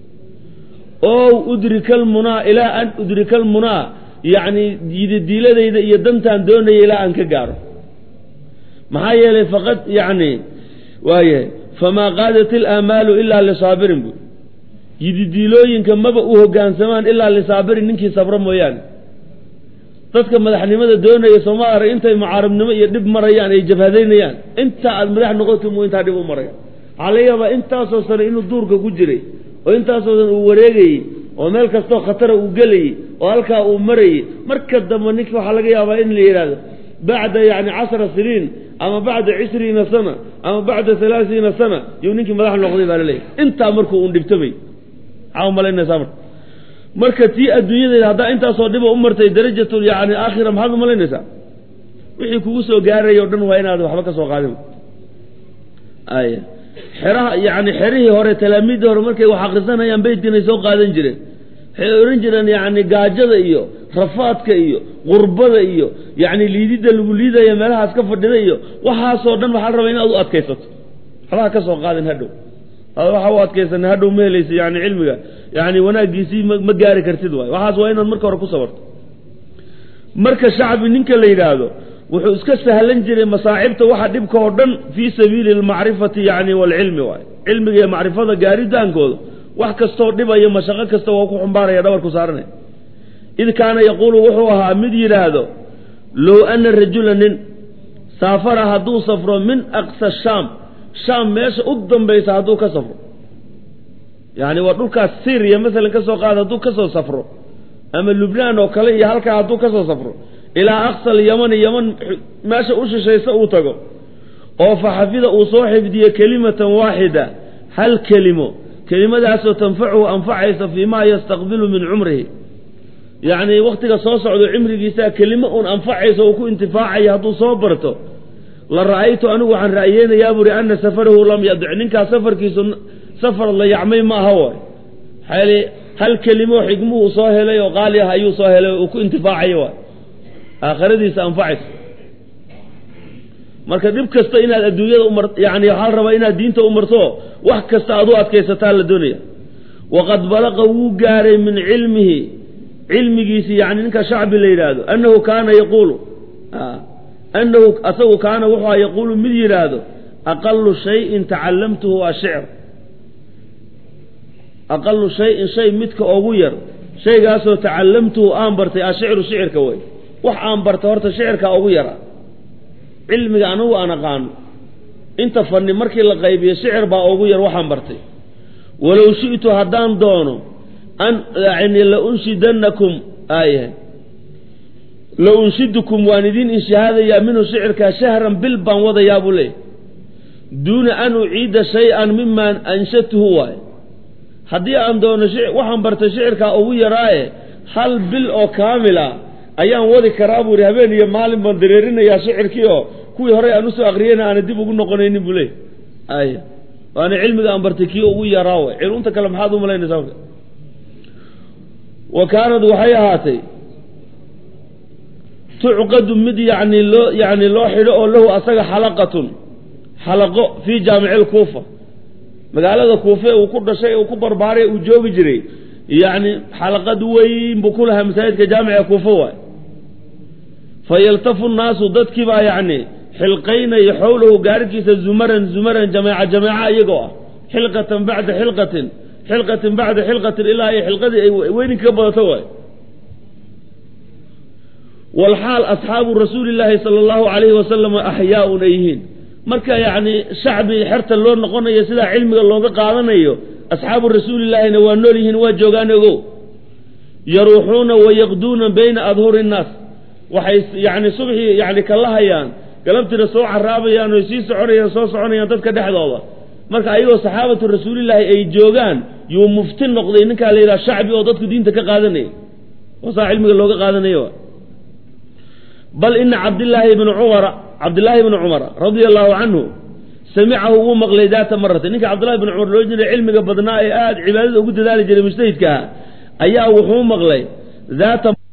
ow udrika almunaa ilaa an udrika almunaa yacni yididiiladayda iyo dantaan doonaya ilaa aan ka gaaro maxaa yeelay faqad yacni waayahay famaa qaadat ilaamaalu ilaa lisaabirin bu yididiilooyinka maba u hoggaansamaan ilaa lisaabirin ninkii sabro mooyaane dadka madaxnimada doonaya sooma arag intay mucaaribnimo iyo dhib marayaan ay jabhadaynayaan intaa aad madax noqota mu intaa dhib u maraya waxaa laga yaabaa intaasoo sane inuu duurka ku jiray oo intaasoo san uu wareegayey oo meel kastoo khatara uu gelayey oo halkaa uu marayey marka dambe ninki waxaa laga yaabaa in la yidhaahdo bacda yani cashara siniin ama bacda cishriina sana ama bacda halaasiina sana yuu ninkii madax noqday baa laleeyahy intaa markuu un dhibtamay maxaa umalaynaysaa marka marka tii adduunyadeeda haddaa intaasoo dhiba u martay darajatu yani aakhira maxaad umalaynaysaa wixii kugu soo gaaraya o dhan waa inaad waxba ka soo qaadin ay xeraha yani xerihii hore talaamiiddii hore markay wax akrisanayaan beytkiinay soo qaadan jireen waxay ohan jireen yani gaajada iyo rafaadka iyo qurbada iyo yani liididda lagu liidaya meelahaas ka fadhida iyo waxaasoo dhan waxaa la rabaa inaad u adkaysato waxbaha ka soo qaadin hadhow waxa u adkaysana hadhow ma helaysa yani cilmiga yani wanaaggiisii ma gaari kartid waay waxaas waa inaad marka hore ku sabarto marka shacbi ninka la yidhaahdo wuxuu iska sahlan jiray masaacibta waxa dhibka oo dhan fii sabiili almacrifati yani waalcilmi waay cilmiga iyo macrifada gaaritaankooda wax kastoo dhibayo mashaqo kasta waa ku xumbaaraya dhabarku saaranaya id kaana yaquulu wuxuu ahaa mid yidhaahdo low ana rajula nin saafara hadduu safro min aqsa shaam shaam meesha u dambaysa hadduu ka safro yacni waa dhulkaas syriya masalan ka soo qaada hadduu ka soo safro ama lubnaan oo kale iyo halkaa hadduu ka soo safro ilaa aqsal yamani yaman meesha u shishaysa uu tago oo fa xafida uu soo xifdiyo kelimatan waaxida hal kelimo kelimadaasoo tanfacuhu anfacaysa fii maa yastaqbilu min cumrihi yacni wakhtiga soo socdo cimrigiisa kelimo uun anfacaysa uu ku intifaacaya hadduu soo barto la ra'aytu anigu waxaan ra'yeynayaa buuri ana safarahu lam yadic ninkaas safarkiisu safar la yacmay ma aha waay maxaa hal kelimo xigmuhu soo helay oo qaali ah ayuu soo helay uu ku intifaacayo waay aakhiradiisa anfacaysa marka dhib kasta inaad adduunyada umar yani waxaa la rabaa inaad diinta u marto wax kasta aad u adkaysataa la doonaya waqad balaqa wuu gaaray min cilmihi cilmigiisi yani ninka shacbi la yidhaahdo annahu kaana yaquulu annahu asagu kaana wuxuu yaquulu mid yidhaahdo aqalu shayin tacallamtuhu ashicr aqalu shayin shay midka ugu yar shaygaasoo tacallamtuhu aan bartay ashicru shicirka wey wax aan bartay horta shicirka ugu yara cilmiga anigu aan aqaano inta fanni markii la qaybiyo shicir baa ugu yar waxaan bartay walow shi'tu haddaan doono an yani la unshidannakum aayahay la unshidukum waan idin inshahaadayaa minhu shicirkaa shahran bil baan wadayaa buu leeyahy duuna an uciida shay-an miman anshatuhu waaye haddii aan doono waxaan bartay shicirkaa ugu yaraaye hal bil oo kaamila ayaan wadi karaa buu ihi habeen iyo maalin baan dareerinayaa shicirkii oo kuwii horey aan usoo akriyeyna aana dib ugu noqonaynin buu leey ay waana cilmiga aan bartay kii ugu yaraa way cilunta kale maxaad u malaynaysaa marka wa kaanad waxay ahaatay tucqadu mid yani loo yani loo xidho oo lahu asaga xalaqatun xalaqo fii jaamici lkuufa magaalada kuufe uu ku dhashay uu ku barbaaray uu joogi jiray yacni xalaqad weyn buu ku lahaa masaajidka jaamica kuufa waay fa yaltafu nnaasu dadkii baa yacni xilqaynaya xowlahu gaarhkiisa zumaran zumaran jameeca jameeca iyagoo ah xilqatan bacda xilqatin xilqatin bacda xilqatin ilaa ay xilqadii ay weyninka ka badato waay walxaal asxaabu rasuuli llaahi sala allahu calayhi wasalam axyaaun ay yihiin marka yacni shacbi xerta loo noqonayo sidaa cilmiga looga qaadanayo asxaabu rasuulillaahina waa nool yihiin waa joogaan ogow yaruuxuuna wayaqduuna bayna adhuri innaas waxay yani subxii yani kala hayaan galabtiina soo caraabayaan oy sii soconayaan soo soconayaan dadka dhexdooda marka ayagoo saxaabatu rasuulillaahi ay joogaan yuu mufti noqday ninkaa la yidhaha shacbi oo dadku diinta ka qaadanaya oo saa cilmiga looga qaadanayo bal ina cabdillaahi ibni cumara cabdillaahi ibni cumara radia allahu canhu samicahu wuu maqlay daata marata ninka cabdullahi ibni cumar loo jiray cilmiga badnaa ee aada cibaadada ugu dadaali jiray mujtahidka ah ayaa wuxuu maqlay daata